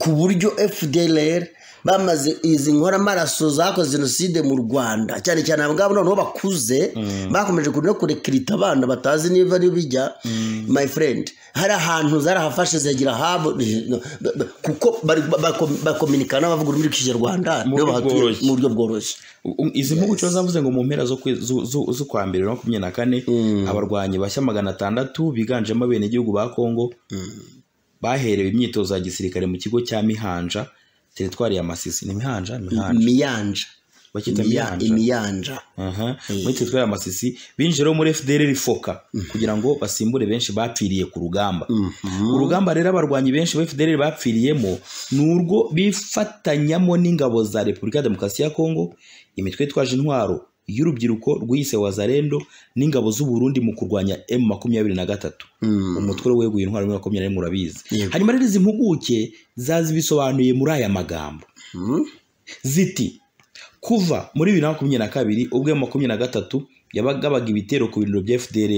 ku buryo fdr bamaze izi nkoramaraso zakoze jenoside mu rwanda cyane cyane abangabo noneho bakuze bakomeje kure- no kurekirita abana batazi niba ari bijya my friend hari ahantu zarahafashe zigira habo kuko bari- bako- bakominikana n'abavuga ururimi rw'ikinyarwanda nibo Mu buryo bahatuye bworoshye. mu buryo bworoshye izi mpuguke zavuze ngo mu mpera zo kwe- zu- zu- z'ukwa mbere makumyabiri na kane abarwanyi bashya magana atandatu biganjemo abenegihugu ba kongo baherewe imyitozo ya gisirikare mu kigo cya mihanja teritwari ya masisi ni mihanja mihanja imiyanja bakita Imiya- mihanja imiyanja Aha, muri teritwari ya masisi binjira muri fdr foka kugira ngo basimbure benshi bapfiriye ku rugamba urugamba rero abarwanyi benshi ba fdr bapfiriyemo ni urwo bifatanyamo n'ingabo za repubulika ya demokarasi ya kongo imitwe yitwaje intwaro y'urubyiruko rwiyise wazarendo n'ingabo z'uburundi mu kurwanya m makumyabiri na gatatu umutwe we weguye intwaro muri makumyabiri n'imwe urabizi Yego. hanyuma rero izi mpuguke zazibisobanuye muri aya magambo ziti kuva muri bibiri na makumyabiri na kabiri ubwo ya makumyabiri na gatatu yabagabaga ibitero ku birindiro bya fdr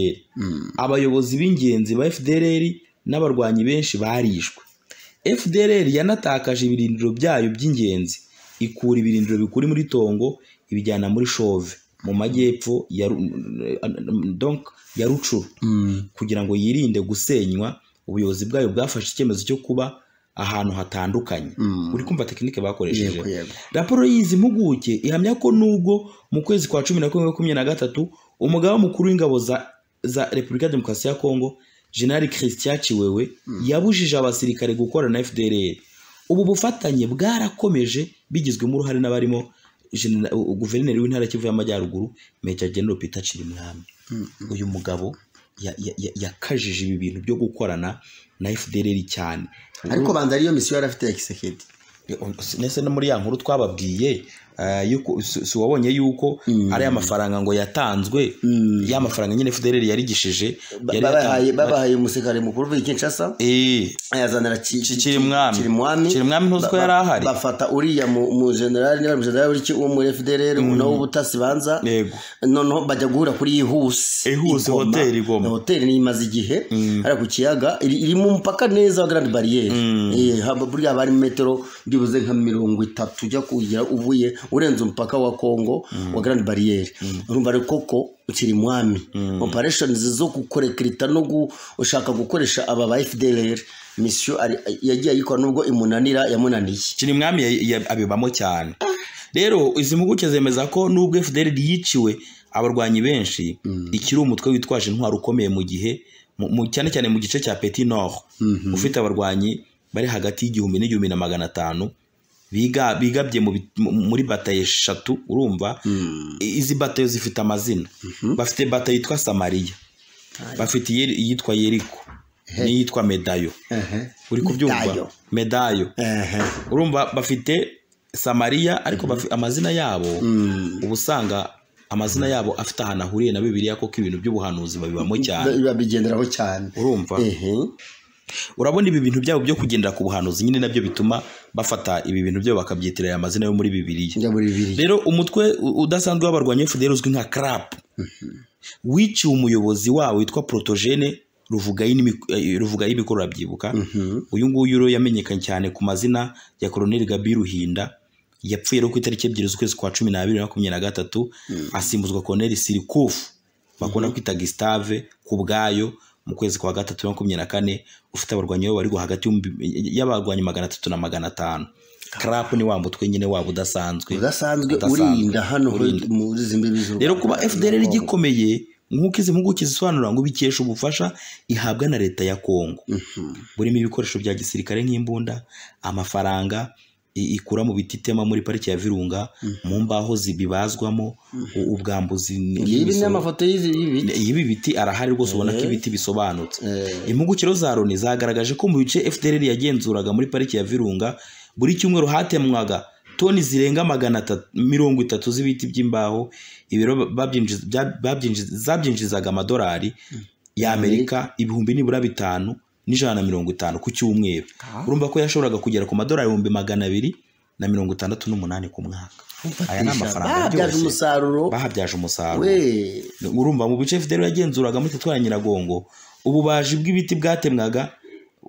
abayobozi b'ingenzi ba fdr n'abarwanyi benshi barishwe fdr yanatakaje ibirindiro byayo by'ingenzi ikura ibirindiro bikuri muri tongo ibijyana muri shove mu majyepfo ya Ru- donc ya rucuru kugira ngo yirinde gusenywa ubuyobozi bwayo bwafashe icyemezo cyo kuba ahantu hatandukanye uri kumva tekinike bakoresheje Yego, yego. raporo y'izi mpuguke ihamya ko nubwo mu kwezi kwa cumi na kumwe makumyabiri na gatatu umugaba mukuru w'ingabo za, za repubulika ya demokarasi ya kongo generali christian ciwewe yabujije abasirikare gukorana na fdr ubu bufatanye bwarakomeje bigizwemo uruhare n'abarimo Gen- u- guverineri w'intara ya kivu y'amajyaruguru major general peter chirimwami uyu mugabo ya- ya- ya- yakajije ibi bintu byo gukorana na fdr cyane ariko banza ariyo misiyo yari afite ya kisekedi ndetse no muri ya nkuru twababwiye eh, yuko- si si wabonye yuko ari amafaranga ngo yatanzwe ya mafaranga nyine FDLR yarigishije Ba- yari babahaye yatanzwe- babahaye umusekare mukuru w'i kinshasa Eh, ayazanira Ki- Ki- Kirimwami. kirimwami Kirimwami ntuzi ko Ba- yari ahari? bafata uriya mu mu generali niba ari umujenerali w'iki- wo muri fdr nawo w'ubutasi banza Yego. noneho bajya guhura kuri ihuse Ihuse, hoteli Igoma. hoteli niyo imaze igihe hariya ku kiyaga iri iri mu mupaka neza wa garandi bariyeri Eh, haba- burya haba hari metero byibuze nka mirongo itatu ujya kugira uvuye urenze umupaka wa kongo wa garandi bariyeri urumva rero koko ukiri mwami opereshoni zo gukorekirita no gushaka gukoresha aba ba fdr misiyo ari- yagiye ayikora nubwo imunanira yamunaniye Kirimwami ya- ya- abibamo cyane rero izi mpuguke zemeza ko nubwo FDLR yiciwe abarwanyi benshi ikiri umutwe witwaje intwaro ukomeye mu gihe mu- mu- cyane cyane mu gice cya Petit Nord ufite abarwanyi bari hagati y'igihumbi n'igihumbi na magana atanu biga bigabye mu bi- mu- muri batayo eshatu urumva I- izi batayo zifite amazina bafite batayo yitwa Samaria bafite iyeri- iyitwa Yeriko n'iyitwa Medayo Ehe. uri kubyumva Medayo. Medayo Ehe. urumva bafite samariya ariko bafi- amazina yabo uba usanga amazina yabo afite ahantu ahuriye na bibiliya koko ibintu by'ubuhanuzi babibamo cyane babigenderaho cyane urumva Ehe. urabona ibi bintu byabo byo kugendera ku buhanuzi nyine nabyo bituma bafata ibi bintu byabo bakabyitirira aya mazina yo muri bibiliya njya muri bibiri rero umutwe u- udasanzwe w'abarwanyi fdr uzwi nka crap wiciwe umuyobozi wawo witwa protogene ruvugayo n'imik- eh, ruvugayo imikoro urabyibuka uyu nguyu rero yamenyekanye cyane ku mazina ya koloneli gabi ruhinda yapfuye rero ku itariki ebyiri z'ukwezi kwa cumi n'abiri na makumyabiri na gatatu asimbuzwa koloneli sirikufu bakunda kwita gisitave ku bwayo mu kwezi kwa gatatu na makumyabiri na kane ufite abarwanyi babo bari hagati y'ibihumbi- y'abarwanyi magana atatu na magana atanu karapu ni wa mutwe nyine waba udasanzwe udasanzwe Udasanzwe. urinda hano Urinda. muri izi mbibi z'u rero Rwanda. kuba fdr gikomeye nk'uko izi mpuguke zisobanura ngo bikesha ubufasha ihabwa na leta ya kongo burimo ibikoresho bya gisirikare nk'imbunda amafaranga i- ikura mu biti itema muri pariki ya virunga mu mbaho zibibazwamo u- ubwambuzi n- ibi ni n'imisoro. amafoto y'izi bibi ibi biti arahari rwose ubona ko ibiti bisobanutse impugukiro za loni zagaragaje ko mu bice fdr yagenzuraga muri pariki ya virunga buri cyumweru hatemwaga toni zirenga magana atatu- mirongo itatu z'ibiti by'imbaho ibiro babyinjiz- bya- babyinjiz- zabyinjizaga amadolari y'amerika ibihumbi nibura bitanu n'ijana na mirongo itanu ku cyumweru urumva ko yashoboraga kugera ku madolari ibihumbi magana abiri na mirongo itandatu n'umunani ku mwaka aya ni amafaranga babyaje aryoshye. umusaruro bahabyaje umusaruro we urumva mu bice fidel yagenzuraga muri tetwara nyiragongo ububaji bw'ibiti bwatemwaga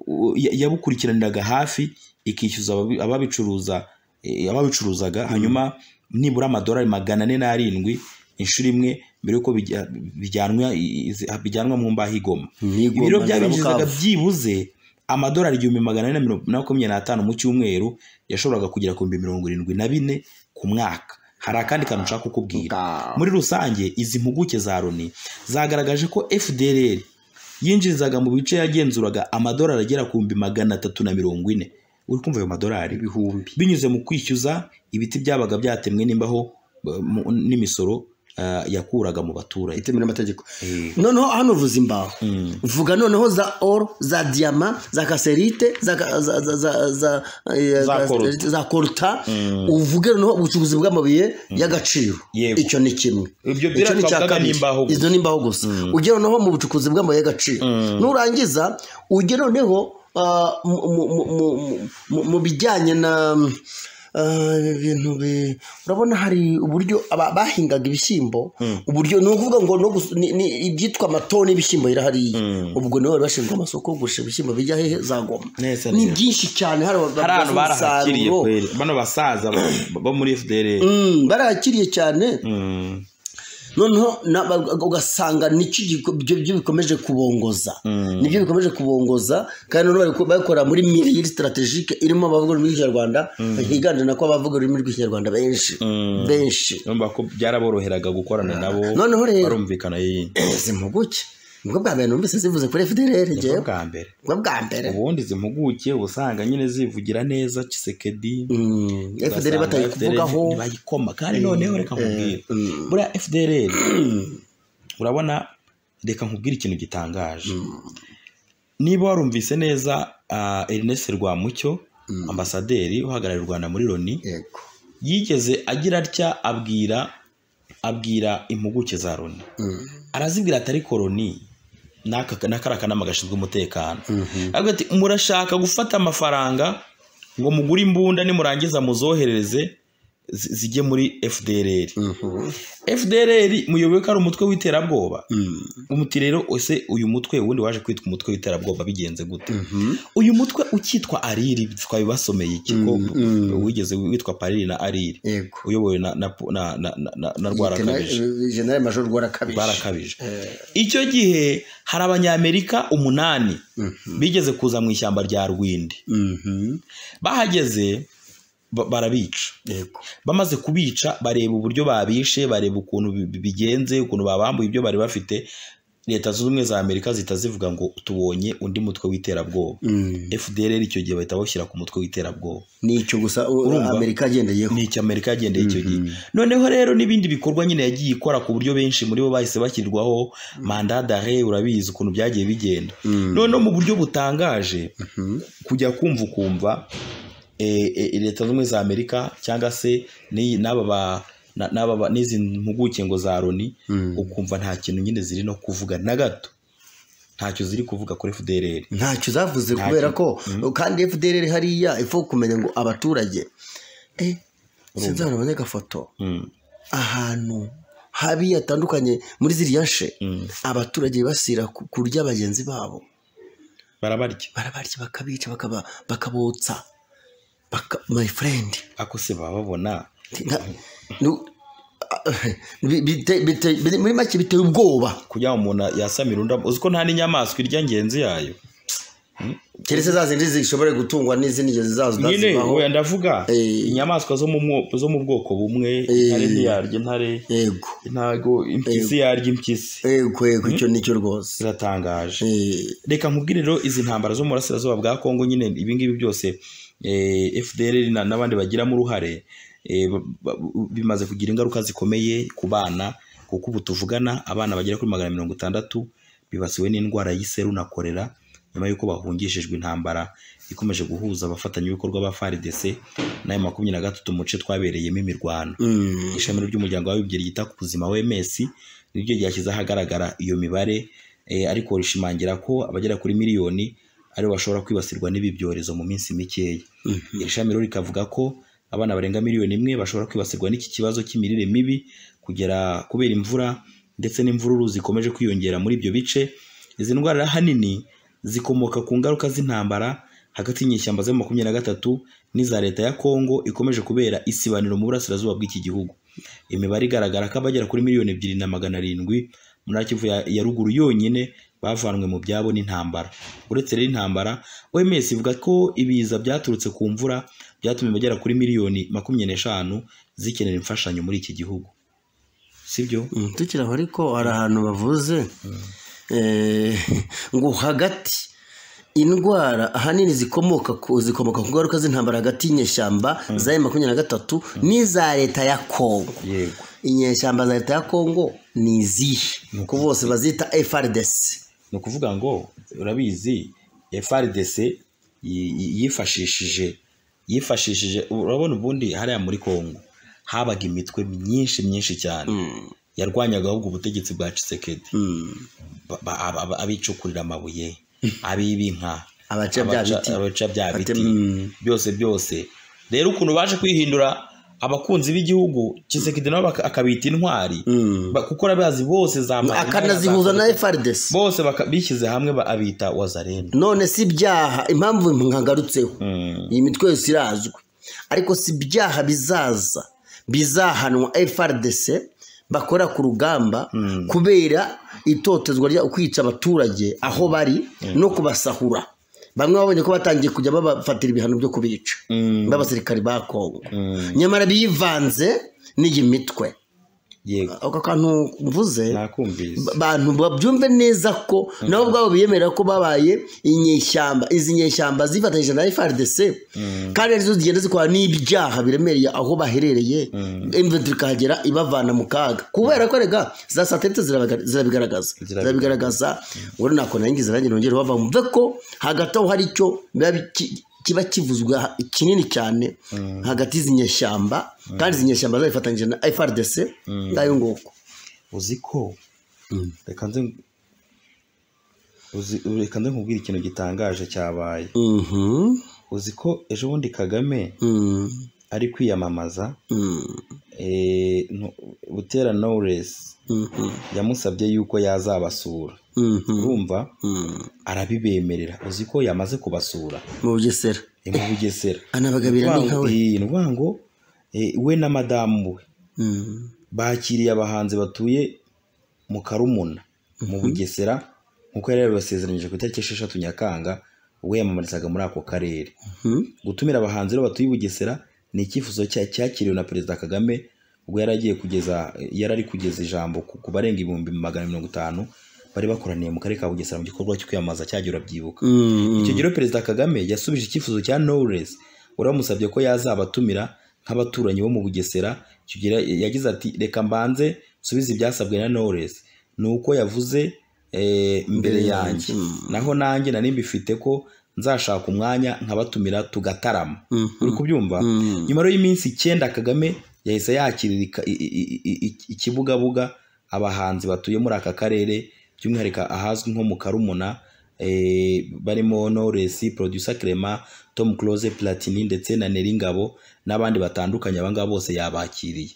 u- ya- yabukurikiraniraga hafi ikishyuza ababi- ababicuruza eh, ababicuruzaga hanyuma nibura amadolari magana ane n'arindwi inshuro imwe mbere y'uko bijya- bijyanwa i- i- bijyanwa mu mbaho igoma Igoma ibiro ziba byabinjizaga Bukavu. byibuze amadolari igihumbi magana ane na mirongo- na makumyabiri n'atanu mu cyumweru yashoboraga kugera ku bihumbi mirongo irindwi na bine ku mwaka hari akandi kantu nshaka kukubwira Ah. muri rusange izi mpuguke za loni zagaragaje ko fdr yinjirizaga mu bice yagenzuraga amadolari agera ku bihumbi magana atatu na mirongo ine uri kumva ayo madolari ibihumbi binyuze mu kwishyuza ibiti byabaga byatemwe n'imbaho eh, mu- n'imisoro eh, yakuraga mu baturage itemewe n'amategeko Eh, noneho hano uvuze imbaho Mm. vuga noneho za oro za diyama za kaserite za ka- za- za- za- za- eh, Za ka- koruta. za koruta uvuge noneho ubucukuzi bw'amabuye y'agaciro Yego. icyo ni kimwe Ibyo Icyo ni icya byaravugaga kabiri. n'imbaho gusa. izo ni imbaho gusa ujye noneho mu bucukuzi bw'amabuye y'agaciro nurangiza ujye noneho ah, mu- mu- mu- mu- mu- mu bijyanye na ah, ibintu bi- urabona hari uburyo aba- bahingaga ibishyimbo uburyo ni ukuvuga ngo no gus- ni- ni ibyitwa amatoni y'ibishyimbo birahariye ubwo nibo bari bashinzwe amasoko yo gugurisha ibishyimbo bijya hehe za goma Neza ni neza. byinshi cyane hari hari ahantu barahakiriye umusaruro. kweri bano basaza bo- bo muri fdr Mm, barahakiriye cyane Mm. noneho na- ba- ugasanga nicyo giko- ibyo byo bikomeje kubongoza nibyo bikomeje kubongoza kandi noneho bari ku- babikora muri miriyeri sitarategike irimo abavuga ururimi rw'ikinyarwanda higanjemo ko abavuga ururimi rw'ikinyarwanda benshi benshi urumva ko byaraboroheraga gukorana nabo noneho rero barumvikana y'iyi izi mpuguke nibwo bwa mbere numvise zivuze kuri fdr Nibwo ngewe bwa mbere nibwo bwa mbere ubundi zimpuguke usanga nyine zivugira neza kisekedi Mm, fdr batayikuvugaho bayikoma kandi noneho reka nkubwire buriya fdr urabona reka nkubwire ikintu gitangaje niba warumvise neza ah, ernest rwamucyo ambasaderi uhagarariye u rwanda muri loni yego yigeze agira atya abwira abwira impuguke za loni arazibwira ati ariko loni n'aka n'aka ari akanama gashinzwe umutekano avuga ati murashaka gufata amafaranga ngo mugure imbunda nimurangiza muzohereze zi- zijye muri fdr fdr muyoboye ko ari umutwe w'iterabwoba umuti rero ese uyu mutwe wundi waje kwitwa umutwe w'iterabwoba bigenze gute uyu mutwe ukitwa ariri twabibasomeye ikigo wigeze witwa pariri na ariri yego uyobowe na na na na, na, na, na rwarakabije generali major rwarakabije barakabije icyo gihe hari abanyamerika umunani bigeze kuza mu ishyamba rya rwindi Mhm. bahageze ba- barabica yego bamaze kubica bareba uburyo babishe bareba ukuntu bi- bi- bigenze ukuntu babambuye ibyo bari bafite leta zunze ubumwe za amerika zihita zivuga ngo tubonye undi mutwe w'iterabwoba Mm. fdr icyo gihe bahita bawushyira ku mutwe w'iterabwoba ni icyo gusa u- Urumva? amerika agendeyeho ni icyo amerika yagendeye icyo gihe noneho rero n'ibindi bikorwa nyine yagiye ikora ku buryo benshi muri bo bahise bashyirirwaho manda dare urabizi ukuntu byagiye bigenda noneho mu buryo butangaje kujya kumva ukumva eh, eh, leta zunze ubumwe za amerika cyangwa se n'iyi- n'aba ba- na- n'aba ba- n'izi mpuguke ngo za loni ukumva nta kintu nyine ziri no kuvuga na gato ntacyo ziri kuvuga kuri fdr ntacyo zavuze kubera ko kandi fdr hariya ifu kumenya ngo abaturage eh, sinzabona abanyagafoto ahantu habi hatandukanye muri ziriya nshe abaturage basira ku- kurya bagenzi babo barabarya barabarya bakabica bakaba bakabotsa baka, my friend ako se baba babona Nta- nu- bi- bite- bite- biri- muri make biteye ubwoba kugira ngo umuntu yasamire undi uzi ko nta n'inyamaswa irya ngenzi yayo keretse za zindi zishobora gutungwa n'izindi ngeso zazo nyine utazivaho. wenda ndavuga Eh. inyamaswa zo mu mwo- zo mu bwoko bumwe intare ntiyarya intare yego ntago impyisi yarya impyisi yego yego icyo nicyo rwose ziratangaje Eh, reka nkubwire rero izi ntambara zo mu burasirazuba bwa kongo nyine ibi ngibi byose eh, fdr na- n'abandi bagiramo uruhare eh, ba- ba- bimaze kugira ingaruka zikomeye ku bana kuko ubu tuvugana abana bagera kuri magana mirongo itandatu bibasiwe n'indwara y'iseru na korera nyuma y'uko bahungishijwe intambara ikomeje guhuza abafatanyabikorwa ba FARDC n'aya makumyabiri na gatatu mu duce twabereyemo imirwano mm, ishami ry'umuryango w'abibumbye ryita ku buzima wms niryo ryashyize ahagaragara iyo mibare eh, ariko rishimangira ko abagera kuri miliyoni aribo bashobora kwibasirwa n'ibi byorezo mu minsi mikeya mhm. iri shami rero rikavuga ko abana barenga miliyoni imwe bashobora kwibasirwa n'iki kibazo cy'imirire mibi kugera kubera imvura ndetse n'imvururu zikomeje kwiyongera muri ibyo bice izi ndwara ahanini zikomoka ku ngaruka z'intambara hagati y'inyeshyamba za makumyabiri na gatatu n'iza leta ya Kongo ikomeje kubera isibaniro mu burasirazuba bw'iki gihugu imibare igaragara ko abagera kuri miliyoni ebyiri na magana arindwi muri Kivu ya, ya ruguru yonyine bavanwe mu byabo n'intambara uretse rero intambara OMS ivuga ko ibiza byaturutse ku mvura byatumye bagera kuri miliyoni makumyabiri n'eshanu zikenera imfashanyo muri iki gihugu sibyo Mm, tukiri aho ariko hari ahantu bavuze eh, ngo hagati indwara ahanini zikomoka ku zikomoka ku ngaruka z'intambara hagati y'inyeshyamba za M makumyabiri na gatatu n'iza leta ya kongo yego inyeshyamba za leta ya kongo ni izihe kuko bose bazita frdc ni ukuvuga ngo urabizi FRDC yi- yi- yifashishije yifashishije urabona ubundi hariya muri Kongo habaga imitwe myinshi myinshi cyane yarwanyaga ahubwo ubutegetsi bwa Tshisekedi Mm. ba- ba- aba- aba- abicukurira amabuye abiba inka Abaca bya biti. abaca bya biti Ate- mm. byose byose rero ukuntu baje kwihindura abakunzi b'igihugu Tshisekedi nabo baka- akabita intwari Mm. ba- kuko arabazi bose zambaye akanazihuza na frdc bose baka- bishyize hamwe ba- abita wazarene none si ibyaha impamvu mwagarutseho iyi mitwe yose irazwi ariko si ibyaha bizaza bizahanwa frdc bakora ku rugamba kubera itotezwa rya ukwica abaturage aho bari no kubasahura bamwe babonye ko batangiye kujya babafatira ibihano byo kubica b'abasirikari ba kongo nyamara bivanze n'iyi mitwe yego ako kantu mvuze nakumvise ba- bantu babyumve neza ko nabo ubwabo biyemera ko babaye inyeshyamba izi nyeshyamba zifatanyije na FRDC kandi arizo zigenda zikora n'ibyaha biremereye aho baherereye inventory ikahagera ibavana mu kaga kubera ko rega za satelite zirabaga- zirabigaragaza Zirabigaragaza. zirabigaragaza ngo nako nangize nanjye nongere bava mve ko hagati aho hari icyo biba ki- kiba kivuzwe ha- kinini cyane hagati y'izi nyeshyamba kandi izi nyeshyamba zabifatanyije na FRDC ngayo nguko uzi ko reka nze uzi- reka nze nkubwire ikintu gitangaje cyabaye Mhm. uzi ko ejo bundi kagame Mm. ari kwiyamamaza Mm. eh, ntu- butera knowless Mhm. yamusabye yuko yazabasura Mhm. urumva Mm. arabibemerera uzi ko yamaze kubasura mu bugesera ni mu bugesera anabagabira Ni n'inka ukuvuga ngo, we eh, ni ukuvuga ngo eh, we na madamu we Mm. bakiriye abahanzi batuye mu karumuna mu bugesera nk'uko yari yabibasezeranyije ku itariki esheshatu nyakanga ubwo yamamarizaga muri ako karere Mhm. gutumira abahanzi rero batuye i bugesera ni icyifuzo cya- cyakiriwe na perezida kagame ubwo yari agiye kugeza yari ari kugeza ijambo ku ku barenga ibihumbi magana mirongo itanu bari bakoraniye mu karere ka bugesera mu gikorwa cyo kwiyamamaza cyagiye urabyibuka Mm. icyo gihe rero perezida kagame yasubije icyifuzo cya knowless uramusabye ko yazabatumira nk'abaturanyi bo mu bugesera icyo gihe yagize ati reka mbanze nsubize ibyasabwe na knowless ni uko yavuze eh, mbere yanjye naho nanjye nari mbifite ko nzashaka umwanya nkabatumira tugatarama uri kubyumva nyuma rero y'iminsi icyenda kagame yahise yakirira ika- i- i- i- i- ikibugabuga abahanzi batuye muri aka karere by'umwihariko ahazwi nko mu karumuna eh, barimo Knowless Producer Clement Tom Close Platini ndetse na Neri Ngabo n'abandi batandukanye aba ngaba bose yabakiriye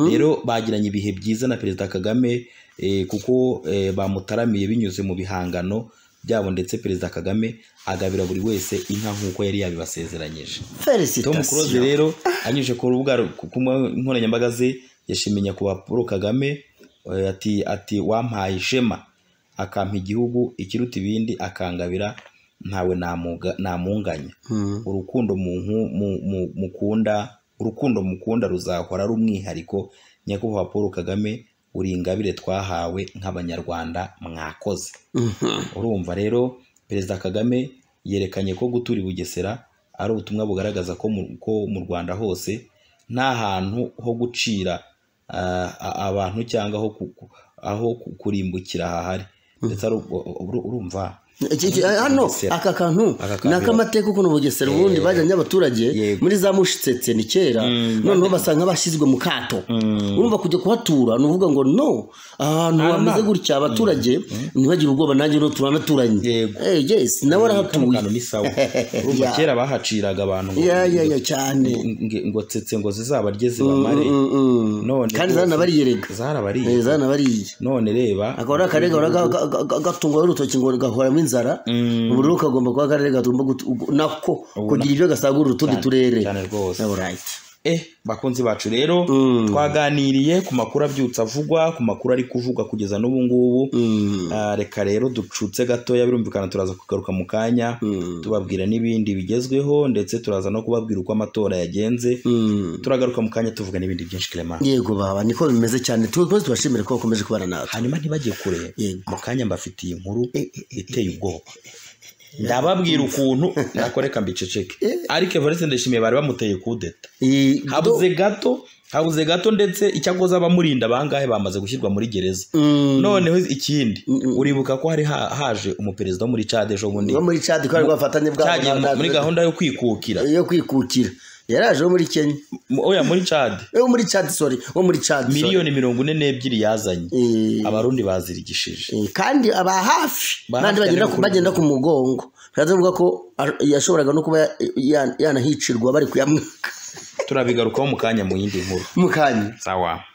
rero bagiranye ibihe byiza na perezida kagame eh, kuko eh, bamutaramiye binyuze mu bihangano byabo ndetse perezida kagame agabira buri wese inka nk'uko yari yabibasezeranyije tom close felicitasiyo rero anyujije ku rubuga rw- ku mbuga nkoranyambaga ze yashimiye nyakubahwa paul kagame eh, ati ati wampaye ishema akampa igihugu ikiruta ibindi akangabira ntawe namuga- namunganya Mm. urukundo mu nku- mu- mu- mukunda urukundo mukunda ruzahora ari umwihariko nyakubahwa paul kagame uri ingabire twahawe nk'abanyarwanda mwakoze Mhm. urumva rero perezida kagame yerekanye ko gutura i bugesera ari ubutumwa bugaragaza ko mu, ko mu rwanda hose nta hantu ho gucira ah, a- abantu cyangwa aho, ku- ku- aho ku- kurimbukira hahari ndetse ari u- u- u- urumva Iki- iki- hano Bugesera. aka kantu Aka kantu ni akamateka ukuntu bugesera ubundi bajyanye abaturage Yego. muri za mushitsetse ni kera Mm. noneho basanga bashyizwe mu kato urumva kujya kuhatura ni ukuvuga ngo no ahantu Aha hameze nta- gutya abaturage ntibagire ubwoba nanjye no turanaturanye Yego. Eh, yes nawe kano arahatuye kantu ni sawa urumva Ya. kera bahaciraga abantu ngo- ya ya ya cyane ngo- ngo tsetse ngo zizabarye zibamare Mm, mm, mm. none kandi rwose zaranabariyerega zarabariye Eh, zaranabariye none reba akaba ari akarere gahora ga- ga- ga- ga- gatungwaho urutoki ngo gahoramo inzara ubu rero kagomba kuba akarere kagomba gutu- ugu- nako kugira ibyo gasagurira utundi Cyane, turere cyane rwose. Alright. eh bakunzi bacu rero Mm. twaganiriye ku makuru abyutse avugwa ku makuru ari kuvugwa kugeza n'ubu ngubu Mm. Ah, reka rero ducutse gatoya birumvikana turaza kugaruka mu kanya Mm. tubabwira n'ibindi bigezweho ndetse turaza no kubabwira uko amatora yagenze Mm. turagaruka mu kanya tuvuga n'ibindi byinshi kirema yego baba niko bimeze cyane tubakoze tubashimire ko bakomeje kubana natwe hanyuma ntibajye kure Yego. mu kanya mbafitiye inkuru iteye ubwoba ndababwira ukuntu nakoreka mbiceceke ariko evariste ndashimiye bari bamuteye kudeta Eh, habuze gato habuze gato ndetse icyakoze abamurinda bangahe bamaze gushyirwa muri gereza Mm. noneho ikindi uribuka ko hari ha- haje umuperezida wo muri cade ejo bundi bo muri cadi kubera ko bafatanye bwabo cyagiye mu- na- muri na- gahunda yo kwikukira yo kwikukira yaraje wo muri kenya M- oya muri cade Eh, wo muri cadi sorry wo muri cadi sorry. miliyoni mirongo ine n'ebyiri yazanye Eh, abarundi bazirigishije Eh, kandi aba hafi Ba n'andi hafi bagenda cyane ku- ku- bagenda ku mugongo bihanze bivuga ko ar- yashoboraga no kuba ya- ya- yanahicirwa bari kuyamwaka turabigarukaho mu kanya mu yindi nkuru mukanya sawa